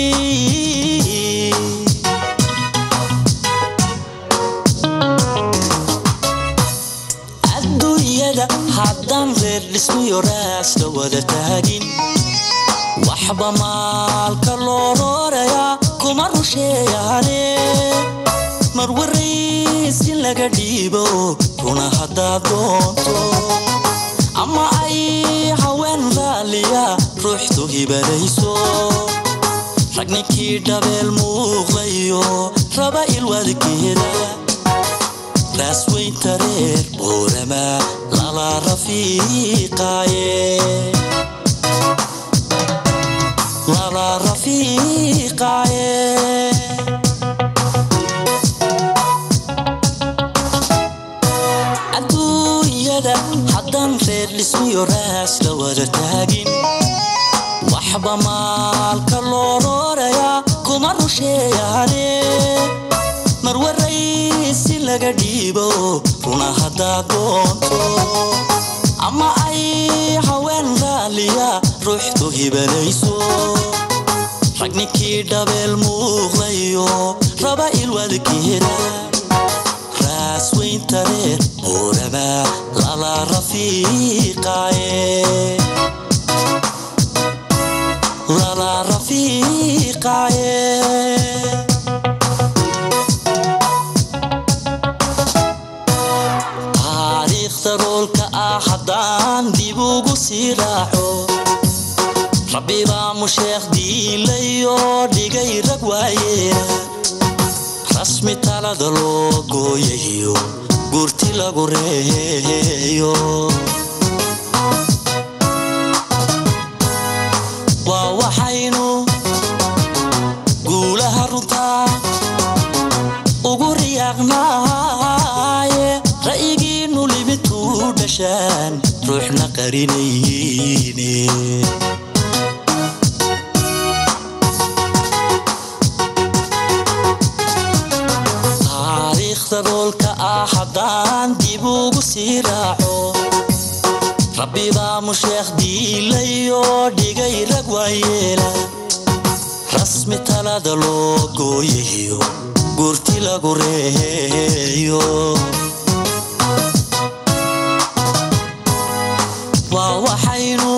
adduunyada haddaan reer dhismiyo raasla wada taagin waxba maalka loo roorayaa kuma rusheeyaane mar warays in laga dhiibo runa haddaad doonto ama ay haween raaliya ruuxdu hibanayso rag ninkii dhabeel muuqlayo raba ilwadkeeda raasweynta reer boorama lala rafiiqaaye lala rafiiqaaye adduunyada haddaan reer dhismiyo raas la wada taagin waxba maalka loo roorayaa kuma rusheeyaane mar waraysi laga dhiibo runa haddaad doonto ama ay haween raaliya ruuxdu hibanayso rag ninkii dhabeel muuqlayo raba ilwadkeeda raasweynta reer buurama lala rafiiqaaye lala rafiiqaaye taariikhda roolka ah haddaan dib ugu sii raaco rabbi baa musheekh diilayo dhigay rag waayeena rasmi talada loo gooyayo gurti lagu reeyo waa waxaynu guulaha runtaa ugu riyaaqnaaye ra'yigiinnu limituu dhashaan ruuxna qarinayne taariikhda roolka ah haddaan dib ugu sii raaco rabbi baa musheekh diilayo dhigay rag waayeela rasmi talada loo gooyayo gurti lagu reeyo waa waxaynu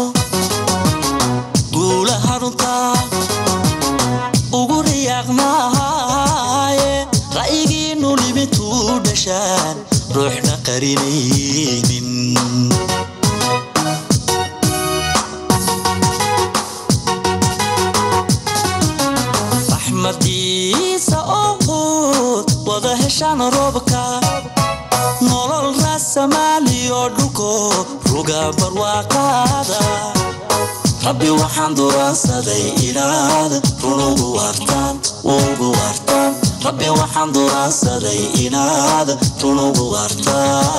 guulaha runtaa ugu riyaaqnaaye ra'yigiinnu limituu dhashaan ruuxna qarinaynin raxmadiisa oo hood wada heshaan roobka nolol raasamaaliyo dhulko ruga barwaaqaada rabbi waxaan duraansaday inaad run ugu waartaan ugu waartaan rabbi waxaan duraansaday inaad run ugu waartaan